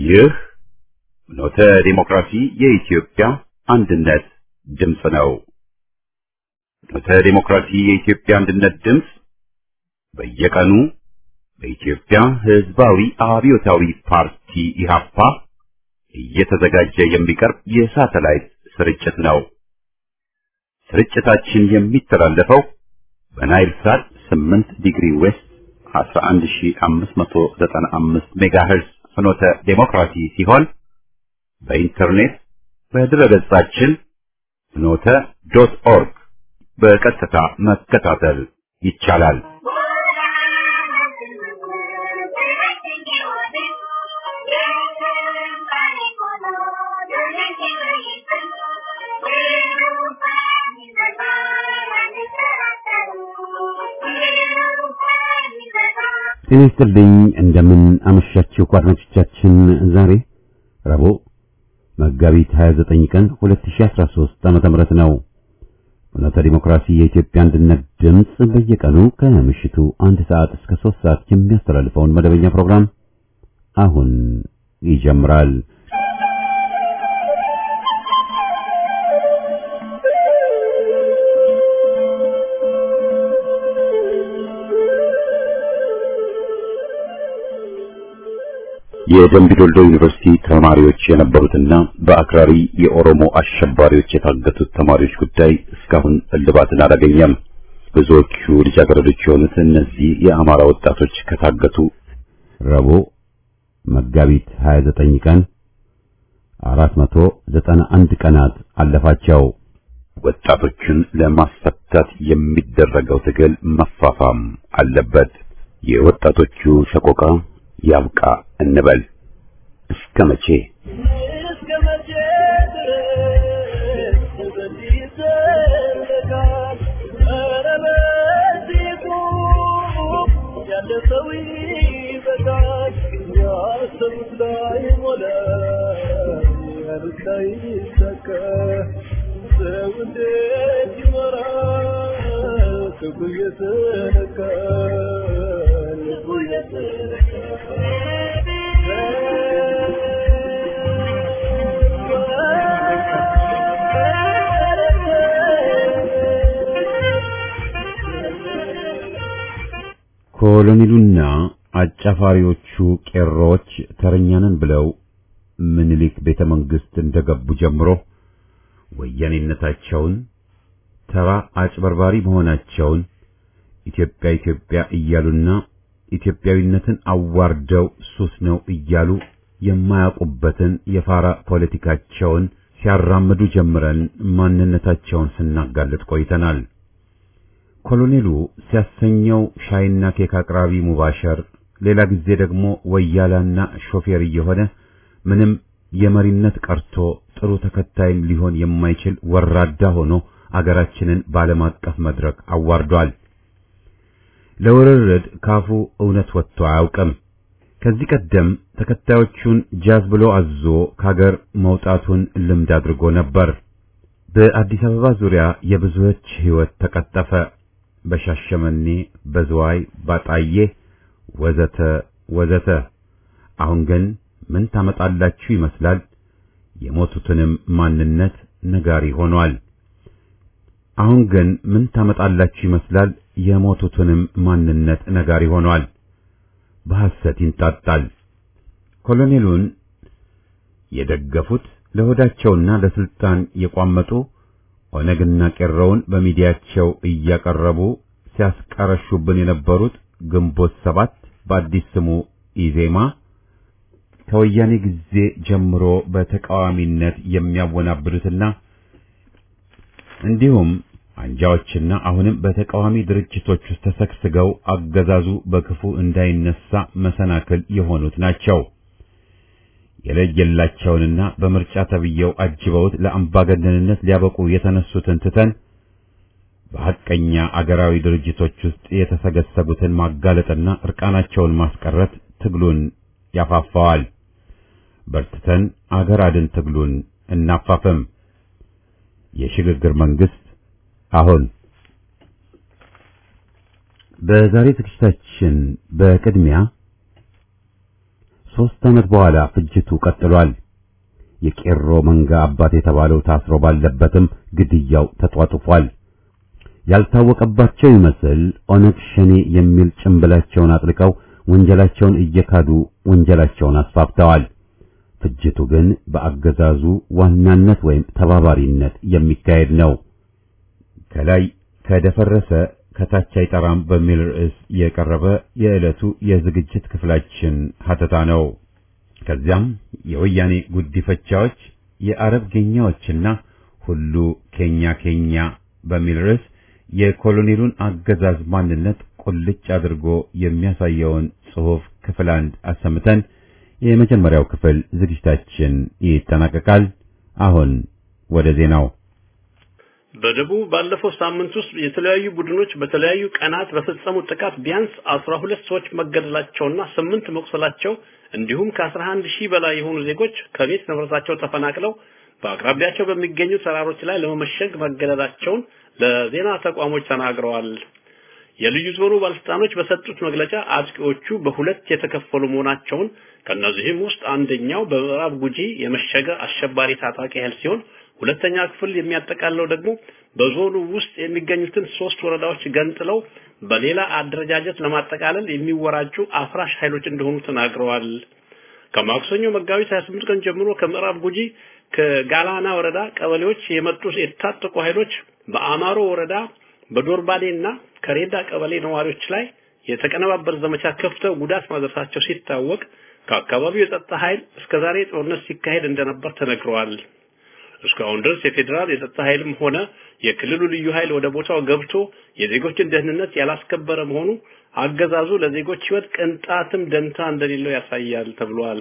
ይህ ኖተ ዲሞክራሲ የኢትዮጵያ አንድነት ድምፅ ነው። ኖተ ዲሞክራሲ የኢትዮጵያ አንድነት ድምፅ በየቀኑ በኢትዮጵያ ሕዝባዊ አብዮታዊ ፓርቲ ኢህአፓ እየተዘጋጀ የሚቀርብ የሳተላይት ስርጭት ነው። ስርጭታችን የሚተላለፈው በናይል ሳት 8 ዲግሪ ዌስት 11595 ሜጋሄርዝ ፍኖተ ዴሞክራሲ ሲሆን በኢንተርኔት በድረገጻችን ፍኖተ ዶት ኦርግ በቀጥታ መከታተል ይቻላል። ጤና ይስጥልኝ እንደምን አመሻችሁ አድማጮቻችን። ዛሬ ረቡዕ መጋቢት 29 ቀን 2013 ዓመተ ምህረት ነው። ፍኖተ ዲሞክራሲ የኢትዮጵያ አንድነት ድምፅ በየቀኑ ከምሽቱ አንድ ሰዓት እስከ 3 ሰዓት የሚያስተላልፈውን መደበኛ ፕሮግራም አሁን ይጀምራል። የደምቢ ዶልዶ ዩኒቨርሲቲ ተማሪዎች የነበሩትና በአክራሪ የኦሮሞ አሸባሪዎች የታገቱት ተማሪዎች ጉዳይ እስካሁን እልባትን አላገኘም። ብዙዎቹ ልጃገረዶች የሆኑት እነዚህ የአማራ ወጣቶች ከታገቱ ረቡዕ መጋቢት 29 ቀን 491 ቀናት አለፋቸው። ወጣቶችን ለማስፈታት የሚደረገው ትግል መፋፋም አለበት። የወጣቶቹ ሰቆቃ ያብቃ እንበል። እስከ መቼ ኮሎኔሉና አጫፋሪዎቹ ቄሮዎች ተረኛንን ብለው ምኒልክ ቤተ መንግሥት እንደገቡ ጀምሮ ወያኔነታቸውን ተራ አጭበርባሪ መሆናቸውን ኢትዮጵያ ኢትዮጵያ እያሉና ኢትዮጵያዊነትን አዋርደው ሱስ ነው እያሉ የማያውቁበትን የፋራ ፖለቲካቸውን ሲያራምዱ ጀምረን ማንነታቸውን ስናጋልጥ ቆይተናል። ኮሎኔሉ ሲያሰኘው ሻይና ኬክ አቅራቢ ሙባሸር፣ ሌላ ጊዜ ደግሞ ወያላና ሾፌር እየሆነ ምንም የመሪነት ቀርቶ ጥሩ ተከታይም ሊሆን የማይችል ወራዳ ሆኖ አገራችንን በዓለም አቀፍ መድረክ አዋርዷል። ለውርርድ ካፉ እውነት ወጥቶ አያውቅም። ከዚህ ቀደም ተከታዮቹን ጃዝ ብሎ አዞ ከሀገር መውጣቱን ልምድ አድርጎ ነበር። በአዲስ አበባ ዙሪያ የብዙዎች ሕይወት ተቀጠፈ። በሻሸመኔ፣ በዝዋይ፣ ባጣዬ ወዘተ ወዘተ። አሁን ግን ምን ታመጣላችሁ ይመስላል። የሞቱትንም ማንነት ነጋሪ ሆኗል። አሁን ግን ምን ታመጣላችሁ ይመስላል። የሞቱትንም ማንነት ነጋሪ ሆኗል። በሐሰት ይንጣጣል። ኮሎኔሉን የደገፉት ለሆዳቸውና ለስልጣን የቋመጡ ኦነግና ቄሮውን በሚዲያቸው እያቀረቡ ሲያስቀረሹብን የነበሩት ግንቦት ሰባት በአዲስ ስሙ ኢዜማ ከወያኔ ጊዜ ጀምሮ በተቃዋሚነት የሚያወናብዱትና እንዲሁም አንጃዎችና አሁንም በተቃዋሚ ድርጅቶች ውስጥ ተሰግስገው አገዛዙ በክፉ እንዳይነሳ መሰናክል የሆኑት ናቸው። የለየላቸውንና በምርጫ ተብየው አጅበውት ለአምባገነንነት ሊያበቁ የተነሱትን ትተን በሐቀኛ አገራዊ ድርጅቶች ውስጥ የተሰገሰጉትን ማጋለጥና እርቃናቸውን ማስቀረት ትግሉን ያፋፋዋል። በርትተን አገር አድን ትግሉን እናፋፍም። የሽግግር መንግስት አሁን በዛሬ ዝግጅታችን በቅድሚያ ሦስት ዓመት በኋላ ፍጅቱ ቀጥሏል። የቄሮ መንጋ አባት የተባለው ታስሮ ባለበትም ግድያው ተጧጡፏል። ያልታወቀባቸው ይመስል ኦነግ ሸኔ የሚል ጭንብላቸውን አጥልቀው ወንጀላቸውን እየካዱ ወንጀላቸውን አስፋፍተዋል። ፍጅቱ ግን በአገዛዙ ዋናነት ወይም ተባባሪነት የሚካሄድ ነው። ከላይ ከደፈረሰ ከታች አይጠራም በሚል ርዕስ የቀረበ የዕለቱ የዝግጅት ክፍላችን ሀተታ ነው። ከዚያም የወያኔ ጉዲፈቻዎች፣ የአረብ ጌኛዎችና ሁሉ ኬኛ ኬኛ በሚል ርዕስ የኮሎኔሉን አገዛዝ ማንነት ቁልጭ አድርጎ የሚያሳየውን ጽሑፍ ክፍል አንድ አሰምተን የመጀመሪያው ክፍል ዝግጅታችን ይጠናቀቃል። አሁን ወደ ዜናው። በደቡብ ባለፈው ሳምንት ውስጥ የተለያዩ ቡድኖች በተለያዩ ቀናት በፈጸሙት ጥቃት ቢያንስ አስራ ሁለት ሰዎች መገደላቸውና ስምንት መቁሰላቸው እንዲሁም ከአስራ አንድ ሺህ በላይ የሆኑ ዜጎች ከቤት ንብረታቸው ተፈናቅለው በአቅራቢያቸው በሚገኙ ተራሮች ላይ ለመመሸግ መገደላቸውን ለዜና ተቋሞች ተናግረዋል። የልዩ ዞኑ ባለስልጣኖች በሰጡት መግለጫ አጥቂዎቹ በሁለት የተከፈሉ መሆናቸውን ከነዚህም ውስጥ አንደኛው በምዕራብ ጉጂ የመሸገ አሸባሪ ታጣቂ ኃይል ሲሆን ሁለተኛ ክፍል የሚያጠቃልለው ደግሞ በዞኑ ውስጥ የሚገኙትን ሶስት ወረዳዎች ገንጥለው በሌላ አደረጃጀት ለማጠቃለል የሚወራጩ አፍራሽ ኃይሎች እንደሆኑ ተናግረዋል። ከማክሰኞ መጋቢት 28 ቀን ጀምሮ ከምዕራብ ጉጂ ከጋላና ወረዳ ቀበሌዎች የመጡ የታጠቁ ኃይሎች በአማሮ ወረዳ በዶርባዴና ከሬዳ ቀበሌ ነዋሪዎች ላይ የተቀነባበረ ዘመቻ ከፍተው ጉዳት ማድረሳቸው ሲታወቅ ከአካባቢው የጸጥታ ኃይል እስከዛሬ ጦርነት ሲካሄድ እንደነበር ተነግረዋል። እስካሁን ድረስ የፌዴራል የጸጥታ ኃይልም ሆነ የክልሉ ልዩ ኃይል ወደ ቦታው ገብቶ የዜጎችን ደህንነት ያላስከበረ መሆኑ አገዛዙ ለዜጎች ሕይወት ቅንጣትም ደንታ እንደሌለው ያሳያል ተብሏል።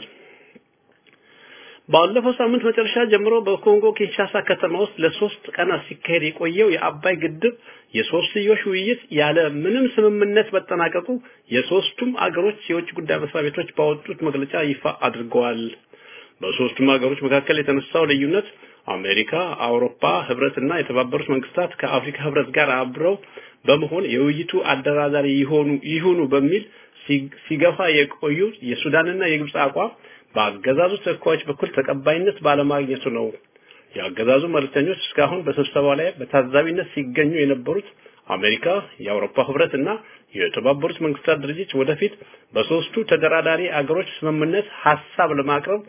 ባለፈው ሳምንት መጨረሻ ጀምሮ በኮንጎ ኪንሻሳ ከተማ ውስጥ ለሶስት ቀናት ሲካሄድ የቆየው የአባይ ግድብ የሶስትዮሽ ውይይት ያለ ምንም ስምምነት መጠናቀቁ የሶስቱም አገሮች የውጭ ጉዳይ መስሪያ ቤቶች ባወጡት መግለጫ ይፋ አድርገዋል። በሶስቱም ሀገሮች መካከል የተነሳው ልዩነት አሜሪካ፣ አውሮፓ ህብረትና የተባበሩት መንግስታት ከአፍሪካ ህብረት ጋር አብረው በመሆን የውይይቱ አደራዳሪ ይሆኑ ይሁኑ በሚል ሲገፋ የቆዩ የሱዳንና የግብጽ አቋም በአገዛዙ ተወካዮች በኩል ተቀባይነት ባለማግኘቱ ነው። የአገዛዙ መልእክተኞች እስካሁን በስብሰባው ላይ በታዛቢነት ሲገኙ የነበሩት አሜሪካ፣ የአውሮፓ ህብረት እና የተባበሩት መንግስታት ድርጅት ወደፊት በሶስቱ ተደራዳሪ አገሮች ስምምነት ሀሳብ ለማቅረብ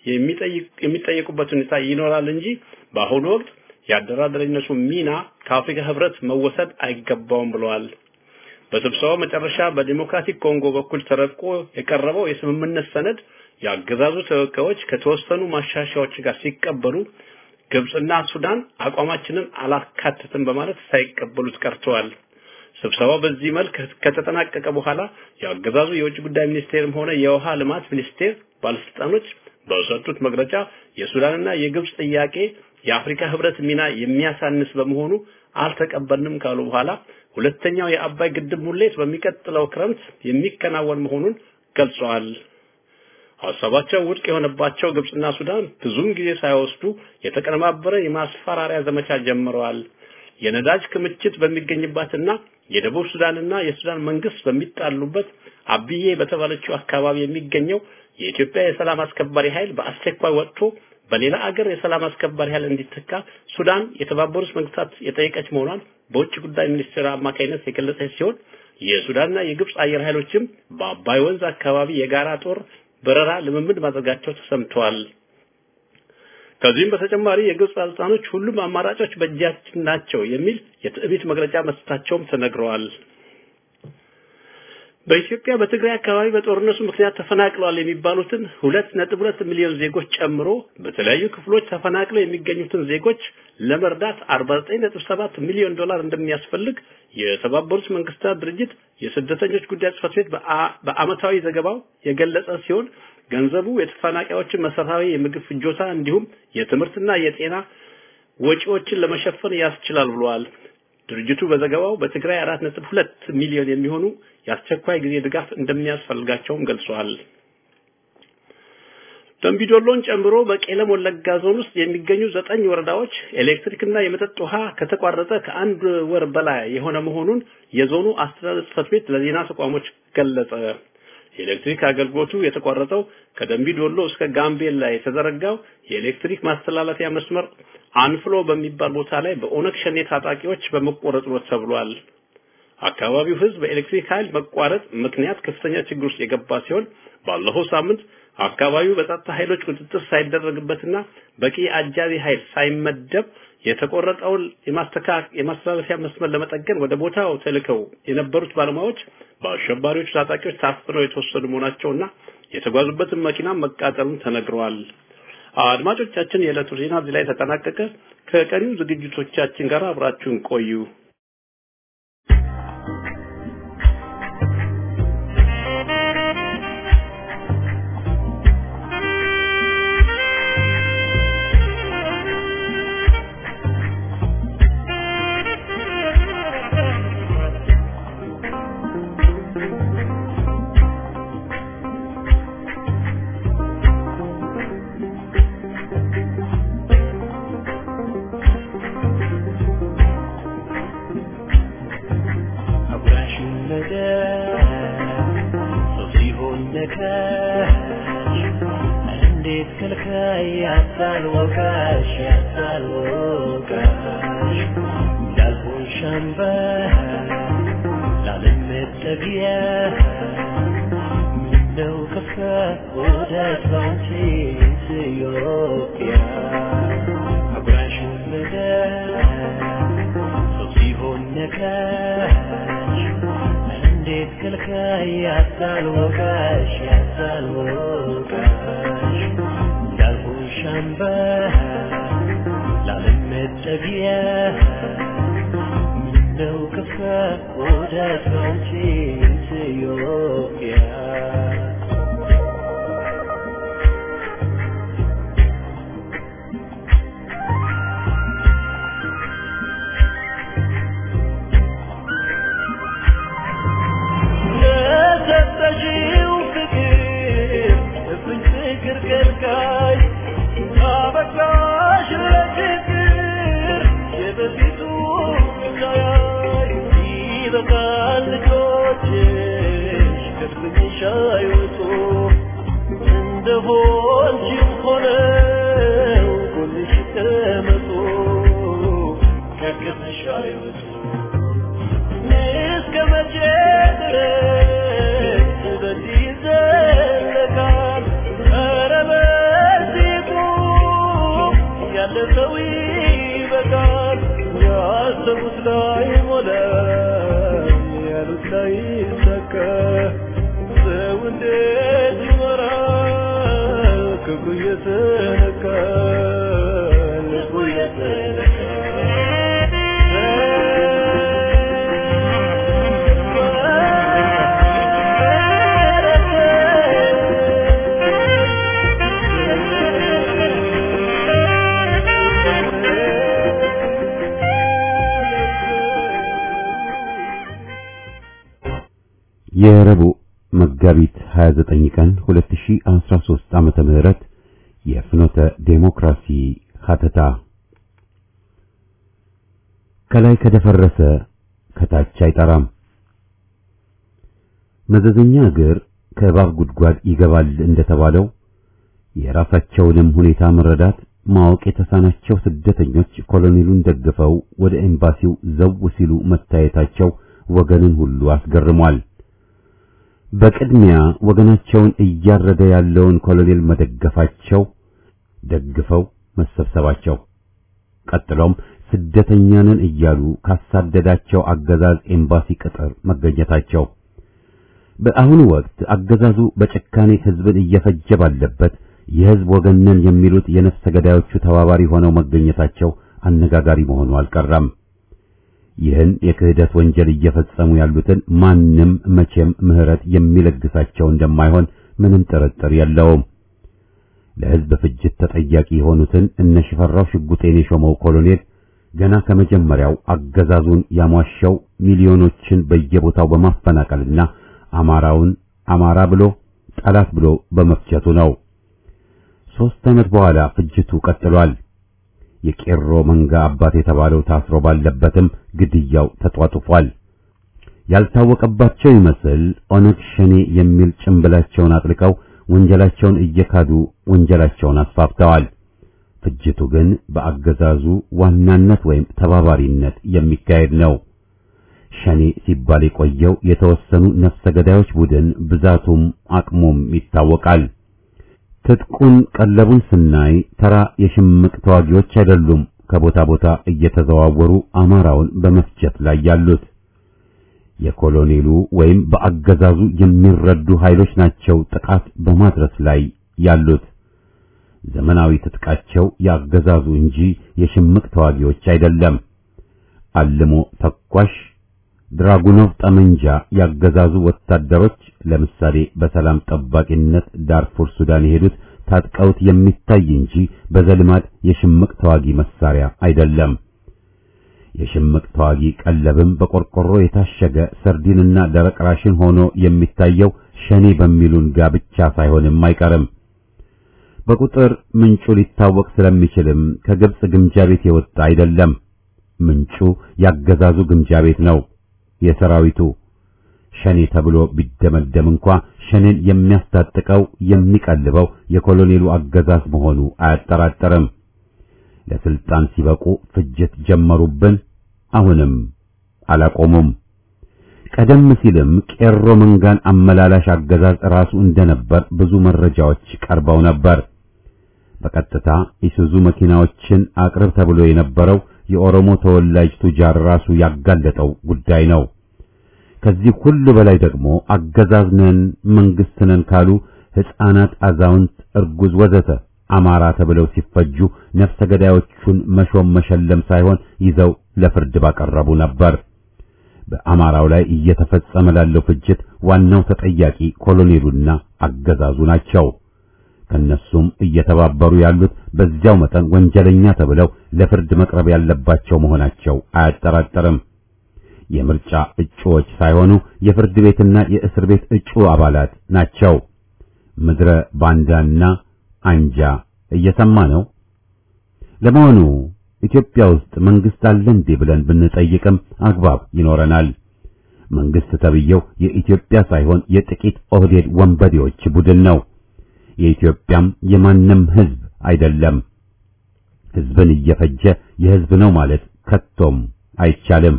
የሚጠየቁበት ሁኔታ ይኖራል እንጂ በአሁኑ ወቅት የአደራዳሪነቱ ሚና ከአፍሪካ ህብረት መወሰድ አይገባውም ብለዋል። በስብሰባው መጨረሻ በዲሞክራቲክ ኮንጎ በኩል ተረቆ የቀረበው የስምምነት ሰነድ የአገዛዙ ተወካዮች ከተወሰኑ ማሻሻያዎች ጋር ሲቀበሉ ግብጽና ሱዳን አቋማችንን አላካተትም በማለት ሳይቀበሉት ቀርተዋል። ስብሰባው በዚህ መልክ ከተጠናቀቀ በኋላ የአገዛዙ የውጭ ጉዳይ ሚኒስቴርም ሆነ የውሃ ልማት ሚኒስቴር ባለስልጣኖች በሰጡት መግለጫ የሱዳንና የግብጽ ጥያቄ የአፍሪካ ህብረት ሚና የሚያሳንስ በመሆኑ አልተቀበልንም ካሉ በኋላ ሁለተኛው የአባይ ግድብ ሙሌት በሚቀጥለው ክረምት የሚከናወን መሆኑን ገልጸዋል። ሀሳባቸው ውድቅ የሆነባቸው ግብጽና ሱዳን ብዙም ጊዜ ሳይወስዱ የተቀነባበረ የማስፈራሪያ ዘመቻ ጀምረዋል። የነዳጅ ክምችት በሚገኝባትና የደቡብ ሱዳንና የሱዳን መንግስት በሚጣሉበት አብዬ በተባለችው አካባቢ የሚገኘው የኢትዮጵያ የሰላም አስከባሪ ኃይል በአስቸኳይ ወጥቶ በሌላ አገር የሰላም አስከባሪ ኃይል እንዲተካ ሱዳን የተባበሩት መንግስታት የጠየቀች መሆኗን በውጭ ጉዳይ ሚኒስቴር አማካይነት የገለጸች ሲሆን የሱዳንና የግብጽ አየር ኃይሎችም በአባይ ወንዝ አካባቢ የጋራ ጦር በረራ ልምምድ ማድረጋቸው ተሰምተዋል። ከዚህም በተጨማሪ የግብጽ ባለስልጣኖች ሁሉም አማራጮች በእጃችን ናቸው የሚል የትዕቢት መግለጫ መስጠታቸውም ተነግረዋል። በኢትዮጵያ በትግራይ አካባቢ በጦርነቱ ምክንያት ተፈናቅለዋል የሚባሉትን ሁለት ነጥብ ሁለት ሚሊዮን ዜጎች ጨምሮ በተለያዩ ክፍሎች ተፈናቅለው የሚገኙትን ዜጎች ለመርዳት 49.7 ሚሊዮን ዶላር እንደሚያስፈልግ የተባበሩት መንግስታት ድርጅት የስደተኞች ጉዳይ ጽሕፈት ቤት በአመታዊ ዘገባው የገለጸ ሲሆን ገንዘቡ የተፈናቃዮችን መሰረታዊ የምግብ ፍጆታ እንዲሁም የትምህርትና የጤና ወጪዎችን ለመሸፈን ያስችላል ብለዋል። ድርጅቱ በዘገባው በትግራይ 4.2 ሚሊዮን የሚሆኑ የአስቸኳይ ጊዜ ድጋፍ እንደሚያስፈልጋቸውም ገልጸዋል። ደምቢዶሎን ጨምሮ በቄለም ወለጋ ዞን ውስጥ የሚገኙ ዘጠኝ ወረዳዎች ኤሌክትሪክና የመጠጥ ውሃ ከተቋረጠ ከአንድ ወር በላይ የሆነ መሆኑን የዞኑ አስተዳደር ጽሕፈት ቤት ለዜና ተቋሞች ገለጸ። የኤሌክትሪክ አገልግሎቱ የተቋረጠው ከደንቢ ዶሎ እስከ ጋምቤላ የተዘረጋው የኤሌክትሪክ ማስተላለፊያ መስመር አንፍሎ በሚባል ቦታ ላይ በኦነግ ሸኔ ታጣቂዎች በመቆረጡ ነው ተብሏል። አካባቢው ህዝብ በኤሌክትሪክ ኃይል መቋረጥ ምክንያት ከፍተኛ ችግር ውስጥ የገባ ሲሆን ባለፈው ሳምንት አካባቢው በጸጥታ ኃይሎች ቁጥጥር ሳይደረግበትና በቂ አጃቢ ኃይል ሳይመደብ የተቆረጠውን የማስተላለፊያ መስመር ለመጠገን ወደ ቦታው ተልከው የነበሩት ባለሙያዎች በአሸባሪዎቹ ታጣቂዎች ታፍነው የተወሰዱ መሆናቸውና የተጓዙበትን መኪና መቃጠሉን ተነግረዋል። አድማጮቻችን፣ የዕለቱ ዜና እዚህ ላይ ተጠናቀቀ። ከቀሪው ዝግጅቶቻችን ጋር አብራችሁን ቆዩ። የረቡዕ መጋቢት 29 ቀን 2013 ዓመተ ምህረት የፍኖተ ዴሞክራሲ ሀተታ ከላይ ከደፈረሰ ከታች አይጠራም። መዘዘኛ እግር ከእባብ ጉድጓድ ይገባል እንደተባለው የራሳቸውንም ሁኔታ መረዳት ማወቅ የተሳናቸው ስደተኞች ኮሎኔሉን ደግፈው ወደ ኤምባሲው ዘው ሲሉ መታየታቸው ወገንን ሁሉ አስገርሟል። በቅድሚያ ወገናቸውን እያረደ ያለውን ኮሎኔል መደገፋቸው፣ ደግፈው መሰብሰባቸው፣ ቀጥሎም ስደተኛንን እያሉ ካሳደዳቸው አገዛዝ ኤምባሲ ቅጥር መገኘታቸው፣ በአሁኑ ወቅት አገዛዙ በጭካኔ ሕዝብን እየፈጀ ባለበት የሕዝብ ወገነን የሚሉት የነፍሰ ገዳዮቹ ተባባሪ ሆነው መገኘታቸው አነጋጋሪ መሆኑ አልቀረም። ይህን የክህደት ወንጀል እየፈጸሙ ያሉትን ማንም መቼም ምሕረት የሚለግሳቸው እንደማይሆን ምንም ጥርጥር የለውም። ለሕዝብ ፍጅት ተጠያቂ የሆኑትን እነ ሽፈራው ሽጉጤን የሾመው ኮሎኔል ገና ከመጀመሪያው አገዛዙን ያሟሸው ሚሊዮኖችን በየቦታው በማፈናቀልና አማራውን አማራ ብሎ ጠላት ብሎ በመፍጀቱ ነው። ሦስት ዓመት በኋላ ፍጅቱ ቀጥሏል። የቄሮ መንጋ አባት የተባለው ታስሮ ባለበትም ግድያው ተጧጡፏል። ያልታወቀባቸው ይመስል ኦነግ ሸኔ የሚል ጭንብላቸውን አጥልቀው ወንጀላቸውን እየካዱ ወንጀላቸውን አስፋፍተዋል። ፍጅቱ ግን በአገዛዙ ዋናነት ወይም ተባባሪነት የሚካሄድ ነው። ሸኔ ሲባል የቆየው የተወሰኑ ነፍሰ ገዳዮች ቡድን ብዛቱም አቅሙም ይታወቃል። ትጥቁን ቀለቡን ስናይ ተራ የሽምቅ ተዋጊዎች አይደሉም ከቦታ ቦታ እየተዘዋወሩ አማራውን በመፍጀት ላይ ያሉት የኮሎኔሉ ወይም በአገዛዙ የሚረዱ ኃይሎች ናቸው ጥቃት በማድረስ ላይ ያሉት። ዘመናዊ ትጥቃቸው የአገዛዙ እንጂ የሽምቅ ተዋጊዎች አይደለም። አልሞ ተኳሽ ድራጉኖቭ ጠመንጃ ያገዛዙ ወታደሮች ለምሳሌ በሰላም ጠባቂነት ዳርፉር ሱዳን የሄዱት ታጥቀውት የሚታይ እንጂ በዘልማድ የሽምቅ ተዋጊ መሳሪያ አይደለም። የሽምቅ ተዋጊ ቀለብም በቆርቆሮ የታሸገ ሰርዲንና ደረቅ ራሽን ሆኖ የሚታየው ሸኔ በሚሉን ጋ ብቻ ሳይሆንም አይቀርም። በቁጥር ምንጩ ሊታወቅ ስለሚችልም ከግብጽ ግምጃ ቤት የወጣ አይደለም። ምንጩ ያገዛዙ ግምጃ ቤት ነው። የሰራዊቱ ሸኔ ተብሎ ቢደመደም እንኳ ሸኔን የሚያስታጥቀው የሚቀልበው የኮሎኔሉ አገዛዝ መሆኑ አያጠራጠርም። ለስልጣን ሲበቁ ፍጅት ጀመሩብን፣ አሁንም አላቆሙም። ቀደም ሲልም ቄሮ መንጋን አመላላሽ አገዛዝ ራሱ እንደነበር ብዙ መረጃዎች ቀርበው ነበር። በቀጥታ ኢሱዙ መኪናዎችን አቅርብ ተብሎ የነበረው የኦሮሞ ተወላጅ ቱጃር ራሱ ያጋለጠው ጉዳይ ነው። ከዚህ ሁሉ በላይ ደግሞ አገዛዝ ነን መንግስት ነን ካሉ ሕፃናት፣ አዛውንት፣ እርጉዝ ወዘተ አማራ ተብለው ሲፈጁ ነፍሰ ገዳዮቹን መሾም መሸለም ሳይሆን ይዘው ለፍርድ ባቀረቡ ነበር። በአማራው ላይ እየተፈጸመ ላለው ፍጅት ዋናው ተጠያቂ ኮሎኔሉና አገዛዙ ናቸው። ከነሱም እየተባበሩ ያሉት በዚያው መጠን ወንጀለኛ ተብለው ለፍርድ መቅረብ ያለባቸው መሆናቸው አያጠራጠርም። የምርጫ እጩዎች ሳይሆኑ የፍርድ ቤትና የእስር ቤት እጩ አባላት ናቸው። ምድረ ባንዳና አንጃ እየሰማ ነው። ለመሆኑ ኢትዮጵያ ውስጥ መንግስት አለ እንዴ ብለን ብንጠይቅም አግባብ ይኖረናል። መንግስት ተብየው የኢትዮጵያ ሳይሆን የጥቂት ኦህዴድ ወንበዴዎች ቡድን ነው። የኢትዮጵያም የማንም ህዝብ አይደለም። ህዝብን እየፈጀ የህዝብ ነው ማለት ከቶም አይቻልም።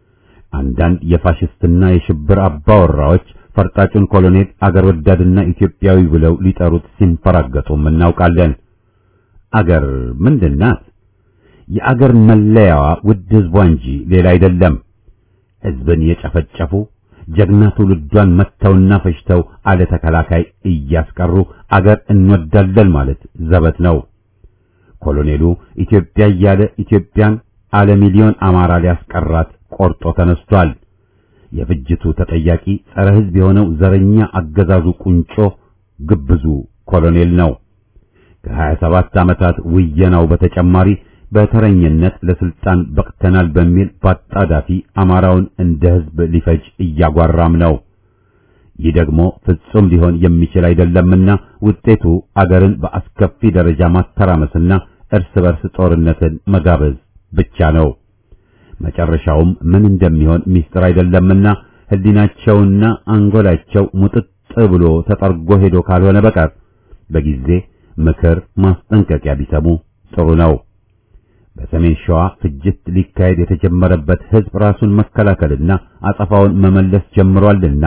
አንዳንድ የፋሽስትና የሽብር አባወራዎች ፈርጣጩን ኮሎኔል አገር ወዳድና ኢትዮጵያዊ ብለው ሊጠሩት ሲንፈራገጡም እናውቃለን። አገር ምንድናት? የአገር መለያዋ ውድ ህዝቧ እንጂ ሌላ አይደለም። ህዝብን የጨፈጨፉ ጀግና ትውልዷን መተውና ፈጅተው አለ ተከላካይ እያስቀሩ አገር እንወዳለን ማለት ዘበት ነው። ኮሎኔሉ ኢትዮጵያ እያለ ኢትዮጵያን አለ ሚሊዮን አማራ ሊያስቀራት ቆርጦ ተነስቷል። የፍጅቱ ተጠያቂ ጸረ ህዝብ የሆነው ዘረኛ አገዛዙ ቁንጮ ግብዙ ኮሎኔል ነው። ከሀያ ሰባት ዓመታት ውየናው በተጨማሪ በተረኝነት ለስልጣን በቅተናል በሚል በአጣዳፊ አማራውን እንደ ህዝብ ሊፈጅ እያጓራም ነው። ይህ ደግሞ ፍጹም ሊሆን የሚችል አይደለምና ውጤቱ አገርን በአስከፊ ደረጃ ማተራመስና እርስ በርስ ጦርነትን መጋበዝ ብቻ ነው። መጨረሻውም ምን እንደሚሆን ሚስጥር አይደለምና ህሊናቸውና አንጎላቸው ሙጥጥ ብሎ ተጠርጎ ሄዶ ካልሆነ በቀር በጊዜ ምክር ማስጠንቀቂያ ቢሰሙ ጥሩ ነው። በሰሜን ሸዋ ፍጅት ሊካሄድ የተጀመረበት ህዝብ ራሱን መከላከልና አጸፋውን መመለስ ጀምሯልና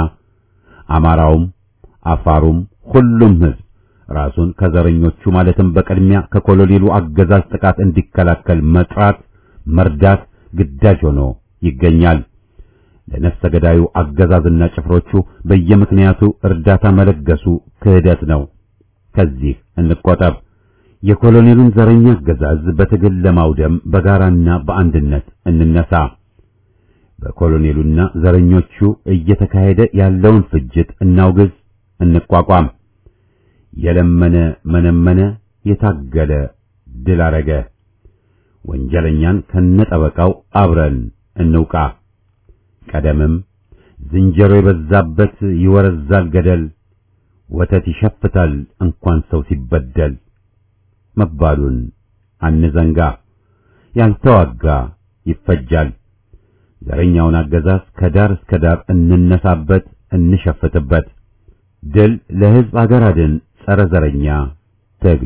አማራውም፣ አፋሩም ሁሉም ህዝብ ራሱን ከዘረኞቹ ማለትም በቅድሚያ ከኮሎኔሉ አገዛዝ ጥቃት እንዲከላከል መጥራት፣ መርዳት ግዳጅ ሆኖ ይገኛል። ለነፍሰ ገዳዩ አገዛዝና ጭፍሮቹ በየምክንያቱ እርዳታ መለገሱ ክህደት ነው። ከዚህ እንቆጠብ። የኮሎኔሉን ዘረኛ አገዛዝ በትግል ለማውደም በጋራና በአንድነት እንነሳ። በኮሎኔሉና ዘረኞቹ እየተካሄደ ያለውን ፍጅት እናውግዝ፣ እንቋቋም። የለመነ መነመነ፣ የታገለ ድል አረገ። ወንጀለኛን ከነጠበቃው አብረን እንውቃ። ቀደምም ዝንጀሮ የበዛበት ይወረዛል ገደል፣ ወተት ይሸፍታል እንኳን ሰው ሲበደል መባሉን አንዘንጋ። ያልተዋጋ ይፈጃል። ዘረኛውን አገዛዝ ከዳር እስከ ዳር እንነሳበት፣ እንሸፍትበት። ድል ለሕዝብ አገር አድን ጸረ ዘረኛ ትግል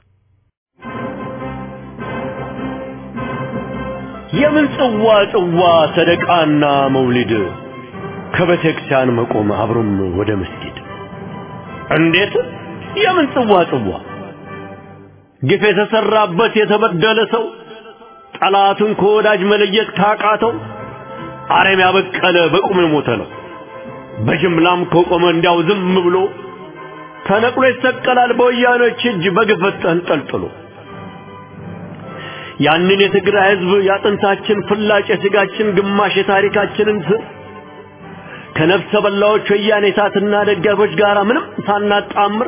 የምን ጽዋ ጽዋ ሰደቃና መውሊድ ከቤተ ክርስቲያን መቆም አብሮም ወደ መስጊድ እንዴት የምን ጽዋ ጽዋ ግፍ የተሰራበት የተበደለ ሰው ጠላቱን ከወዳጅ መለየት ካቃተው አረም ያበቀለ በቁም የሞተ ነው። በጅምላም ከቆመ እንዲያው ዝም ብሎ ተነቅሎ ይሰቀላል በወያኖች እጅ በግፈት ተንጠልጥሎ። ያንን የትግራይ ህዝብ ያጥንታችን ፍላጭ የስጋችን ግማሽ የታሪካችንን ስር ከነፍሰ በላዎች ወያኔ እሳትና ደጋፊዎች ጋር ምንም ሳናጣምር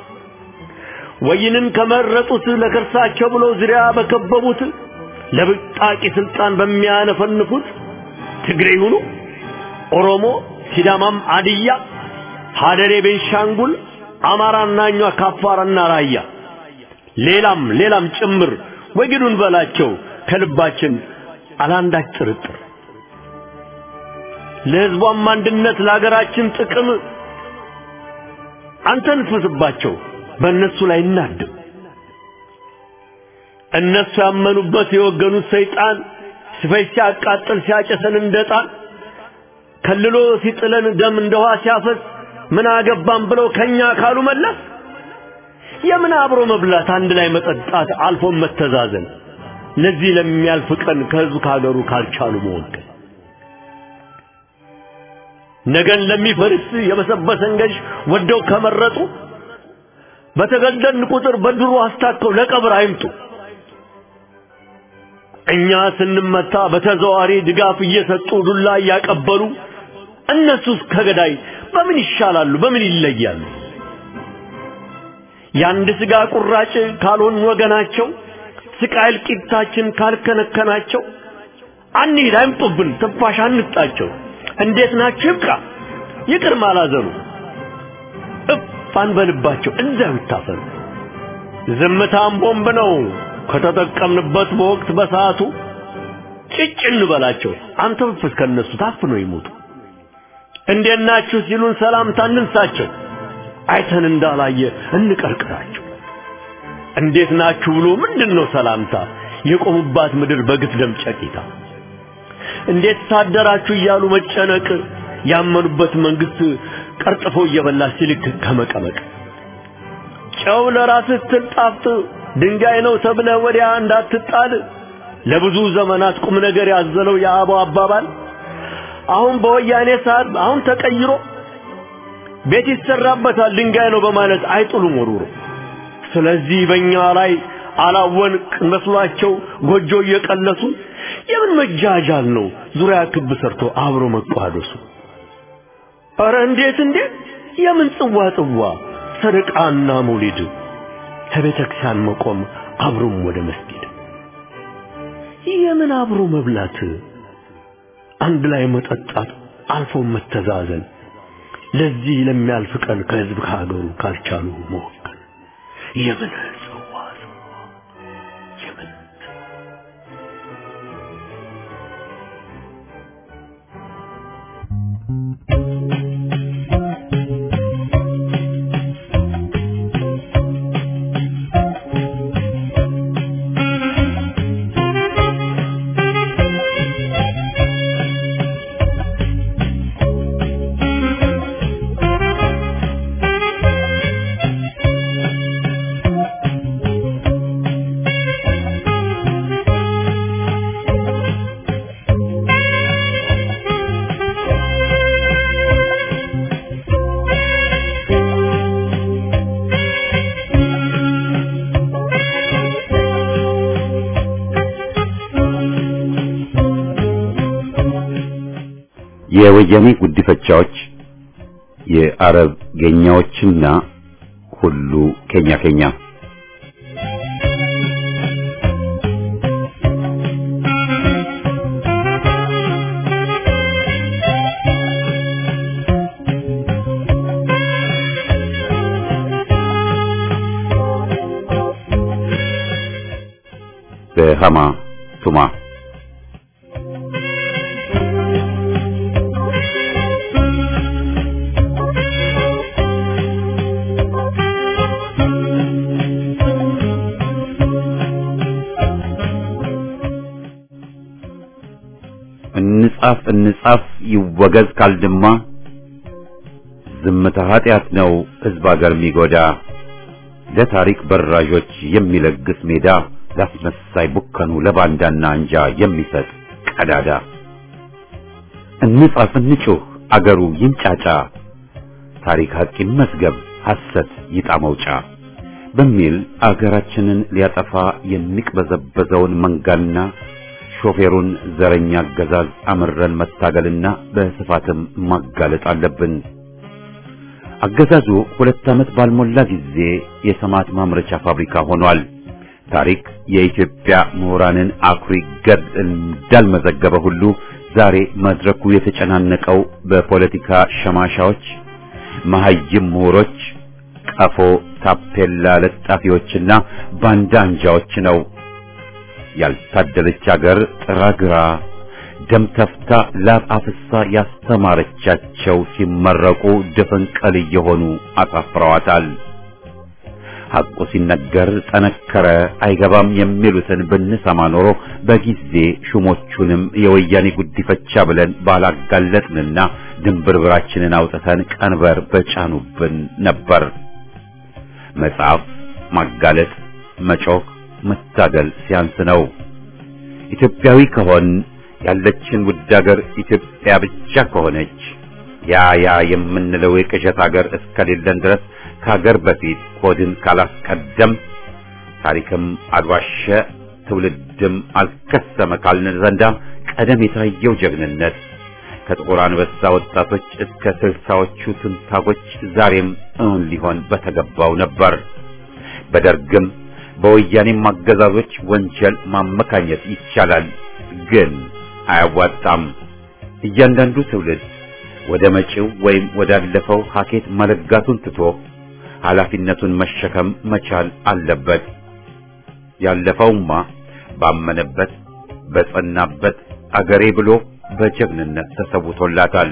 ወይንን ከመረጡት ለከርሳቸው ብሎ ዙሪያ በከበቡት ለብጣቂ ስልጣን በሚያነፈንፉት ትግሬ ይሁኑ ኦሮሞ፣ ሲዳማም፣ አድያ፣ ሀደሬ፣ ቤንሻንጉል፣ አማራና እኛ ካፋርና ራያ ሌላም ሌላም ጭምር ወግዱን በላቸው ከልባችን አላንዳች ጥርጥር ለህዝቧም አንድነት ለሀገራችን ጥቅም አንተንፍስባቸው በእነሱ ላይ እናድም። እነሱ ያመኑበት የወገኑት ሰይጣን ሲፈጅ ሲያቃጥል ሲያጨሰን እንደጣን ከልሎ ሲጥለን ደም እንደ ውሃ ሲያፈስ ምን አገባን ብለው ከኛ ካሉ መለስ የምን አብሮ መብላት አንድ ላይ መጠጣት አልፎም መተዛዘን ለዚህ ለሚያልፍ ቀን ከህዝብ ከሀገሩ ካልቻሉ መወገን ነገን ለሚፈርስ የበሰበሰን ገዥ ወደው ከመረጡ በተገደልን ቁጥር በድሮ አስታከው ለቀብር አይምጡ። እኛ ስንመታ በተዘዋሪ ድጋፍ እየሰጡ ዱላ እያቀበሉ እነሱስ ከገዳይ በምን ይሻላሉ? በምን ይለያሉ? የአንድ ስጋ ቁራጭ ካልሆን ወገናቸው ስቃይ እልቂታችን ካልከነከናቸው አንሂድ አይምጡብን ትንፋሽ አንጣቸው እንዴት ናችሁ ይብቃ ይቅር ማላዘኑ እፍ አንበልባቸው እዛው ይታፈኑ ዝምታም ቦምብ ነው ከተጠቀምንበት በወቅት በሰዓቱ ጭጭ እንበላቸው አንተፍስ ከነሱ ታፍነው ይሞቱ እንዴት ናችሁ ሲሉን ሰላምታ እንንሳቸው አይተን እንዳላየ እንቀርቅራቸው እንዴት ናችሁ ብሎ ምንድነው ሰላምታ የቆሙባት ምድር በግፍ ደም ጨቂታ እንዴት ታደራችሁ እያሉ መጨነቅ ያመኑበት መንግስት ቀርጥፎ እየበላ ሲልክ ከመቀመቅ ጨው ለራስህ ስትል ጣፍጥ ድንጋይ ነው ተብለ ወዲያ እንዳትጣል ለብዙ ዘመናት ቁም ነገር ያዘለው የአበው አባባል አሁን በወያኔ ሰዓት አሁን ተቀይሮ ቤት ይሰራበታል ድንጋይ ነው በማለት አይጥሉም ወሩሮ ስለዚህ በእኛ ላይ አላወንቅ መስሏቸው ጎጆ እየቀለሱ የምን መጃጃል ነው ዙሪያ ክብ ሰርቶ አብሮ መቋደሱ ኧረ እንዴት እንዴት የምን ጽዋ ጽዋ ሰደቃና መውሊድ ከቤተ ክርስቲያን መቆም አብሮም ወደ መስጊድ የምን አብሮ መብላት አንድ ላይ መጠጣት አልፎ መተዛዘን ለዚህ ለሚያልፍ ቀን ከህዝብ ከሀገሩ ካልቻሉ መወገን የምን ጽዋ ጽዋ የምን የወያኔ ጉዲፈቻዎች የአረብ ጌኛዎችና ሁሉ ኬኛ ኬኛ በሃማ ቱማ እንጻፍ እንጻፍ ይወገዝ ካልድማ ዝምታ ኃጢአት ነው ሕዝብ አገር የሚጎዳ ለታሪክ በራዦች የሚለግስ ሜዳ ላስመሳይ ቡከኑ ለባንዳና አንጃ የሚሰጥ ቀዳዳ እንጻፍ እንጩህ አገሩ ይንጫጫ ታሪክ ሐቅ ይመስገብ ሐሰት ይጣ መውጫ በሚል አገራችንን ሊያጠፋ የሚቅበዘበዘውን መንጋና ሾፌሩን ዘረኛ አገዛዝ አምረን መታገልና በስፋትም ማጋለጥ አለብን። አገዛዙ ሁለት ዓመት ባልሞላ ጊዜ የሰማዕት ማምረቻ ፋብሪካ ሆኗል። ታሪክ የኢትዮጵያ ምሁራንን አኩሪ ገድል እንዳልመዘገበ ሁሉ ዛሬ መድረኩ የተጨናነቀው በፖለቲካ ሸማሻዎች፣ መሐይም ምሁሮች፣ ቀፎ ታፔላ ለጣፊዎችና ባንዳ አንጃዎች ነው። ያልታደለች አገር ጥራግራ ደም ተፍታ ላብ አፍሳ ያስተማረቻቸው ሲመረቁ ድፍንቅል እየሆኑ አሳፍረዋታል። ሐቁ ሲነገር ጠነከረ አይገባም የሚሉትን ብንሰማ ኖሮ በጊዜ ሹሞቹንም የወያኔ ጉዲፈቻ ብለን ባላጋለጥንና ድንብርብራችንን አውጥተን ቀንበር በጫኑብን ነበር። መጽሐፍ፣ ማጋለጥ፣ መጮክ፣ መታገል ሲያንስ ነው። ኢትዮጵያዊ ከሆን ያለችን ውድ ሀገር ኢትዮጵያ ብቻ ከሆነች ያ ያ የምንለው የቅዠት ሀገር እስከሌለን ድረስ ከሀገር በፊት ሆድን ካላስቀደም ታሪክም አልዋሸ ትውልድም አልከሰመ ካልን ዘንዳ ቀደም የታየው ጀግንነት ከጥቁር አንበሳ ወጣቶች እስከ ስልሳዎቹ ትንታጎች ዛሬም እውን ሊሆን በተገባው ነበር። በደርግም በወያኔም አገዛዞች ወንጀል ማመካኘት ይቻላል፣ ግን አያዋጣም። እያንዳንዱ ትውልድ ወደ መጪው ወይም ወዳለፈው ሀኬት መለጋቱን ትቶ ኃላፊነቱን መሸከም መቻል አለበት። ያለፈውማ ባመነበት በጸናበት አገሬ ብሎ በጀግንነት ተሰውቶላታል።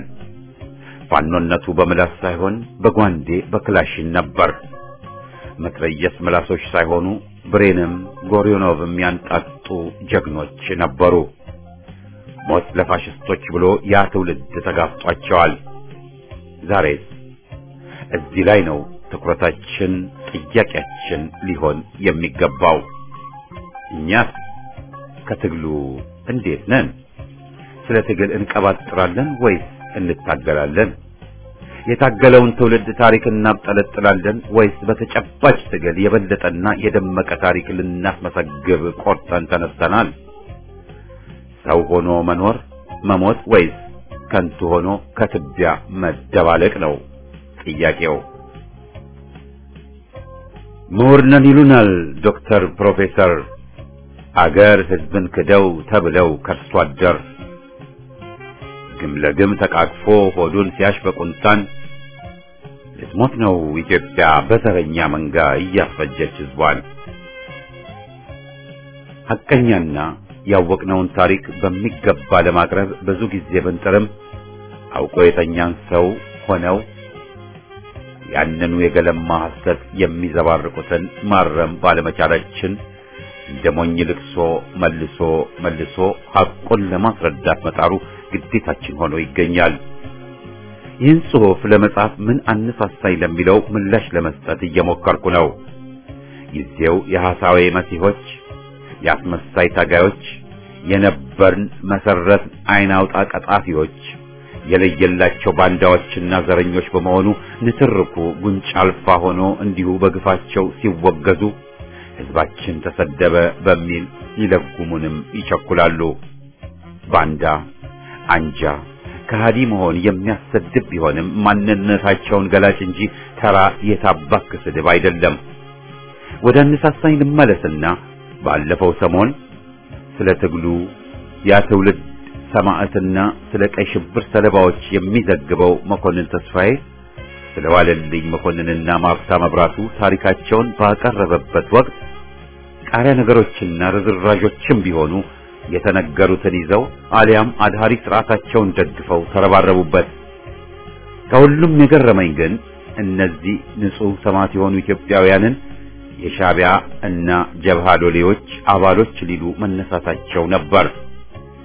ፋኖነቱ በምላስ ሳይሆን በጓንዴ በክላሽን ነበር። መትረየስ ምላሶች ሳይሆኑ ብሬንም ጎሪዮኖቭም ያንጣጡ ጀግኖች ነበሩ። ሞት ለፋሽስቶች ብሎ ያ ትውልድ ተጋፍጧቸዋል። ዛሬስ እዚህ ላይ ነው ትኩረታችን፣ ጥያቄያችን ሊሆን የሚገባው። እኛስ ከትግሉ እንዴት ነን? ስለ ትግል እንቀባጥራለን ወይስ እንታገላለን? የታገለውን ትውልድ ታሪክ እናብጠለጥላለን ወይስ በተጨባጭ ትግል የበለጠና የደመቀ ታሪክ ልናስመሰግብ ቆርጠን ተነስተናል? ሰው ሆኖ መኖር መሞት ወይስ ከንቱ ሆኖ ከትቢያ መደባለቅ ነው ጥያቄው። ምሁር ነን ይሉናል ዶክተር ፕሮፌሰር አገር ሕዝብን ክደው ተብለው ከርሶ አደር ግም ለግም ተቃቅፎ ሆዱን ሲያሽ በቁንጣን ልትሞት ነው ኢትዮጵያ በዘረኛ መንጋ እያስፈጀች ሕዝቧን። ሐቀኛና ያወቅነውን ታሪክ በሚገባ ለማቅረብ ብዙ ጊዜ ብንጥርም አውቆ የተኛን ሰው ሆነው ያንኑ የገለማ ሐሰት የሚዘባርቁትን ማረም ባለመቻላችን እንደ ሞኝ ልቅሶ መልሶ መልሶ ሐቁን ለማስረዳት መጣሩ ግዴታችን ሆኖ ይገኛል። ይህን ጽሑፍ ለመጻፍ ምን አነሳሳኝ ለሚለው ምላሽ ለመስጠት እየሞከርኩ ነው። ጊዜው የሐሳዌ መሲሆች፣ የአስመሳይ ታጋዮች፣ የነበርን መሰረት አይን አውጣ ቀጣፊዎች የለየላቸው ባንዳዎችና ዘረኞች በመሆኑ ንትርኩ ጉንጭ አልፋ ሆኖ እንዲሁ በግፋቸው ሲወገዙ ሕዝባችን ተሰደበ በሚል ይለጉሙንም ይቸኩላሉ። ባንዳ አንጃ ከሃዲ መሆን የሚያሰድብ ቢሆንም ማንነታቸውን ገላጭ እንጂ ተራ የታባክ ስድብ አይደለም። ወደ አነሳሳኝ ልመለስና ባለፈው ሰሞን ስለ ትግሉ ያ ትውልድ ሰማዕትና ስለ ቀይ ሽብር ሰለባዎች የሚዘግበው መኮንን ተስፋዬ ስለ ዋለልኝ መኮንንና ማርታ መብራቱ ታሪካቸውን ባቀረበበት ወቅት ቃሪያ ነገሮችና ርዝራዦችም ቢሆኑ የተነገሩትን ይዘው አሊያም አድሃሪ ስርዓታቸውን ደግፈው ተረባረቡበት። ከሁሉም የገረመኝ ግን እነዚህ ንጹሕ ሰማዕት የሆኑ ኢትዮጵያውያንን የሻዕቢያ እና ጀብሃ ሎሌዎች አባሎች ሊሉ መነሳታቸው ነበር።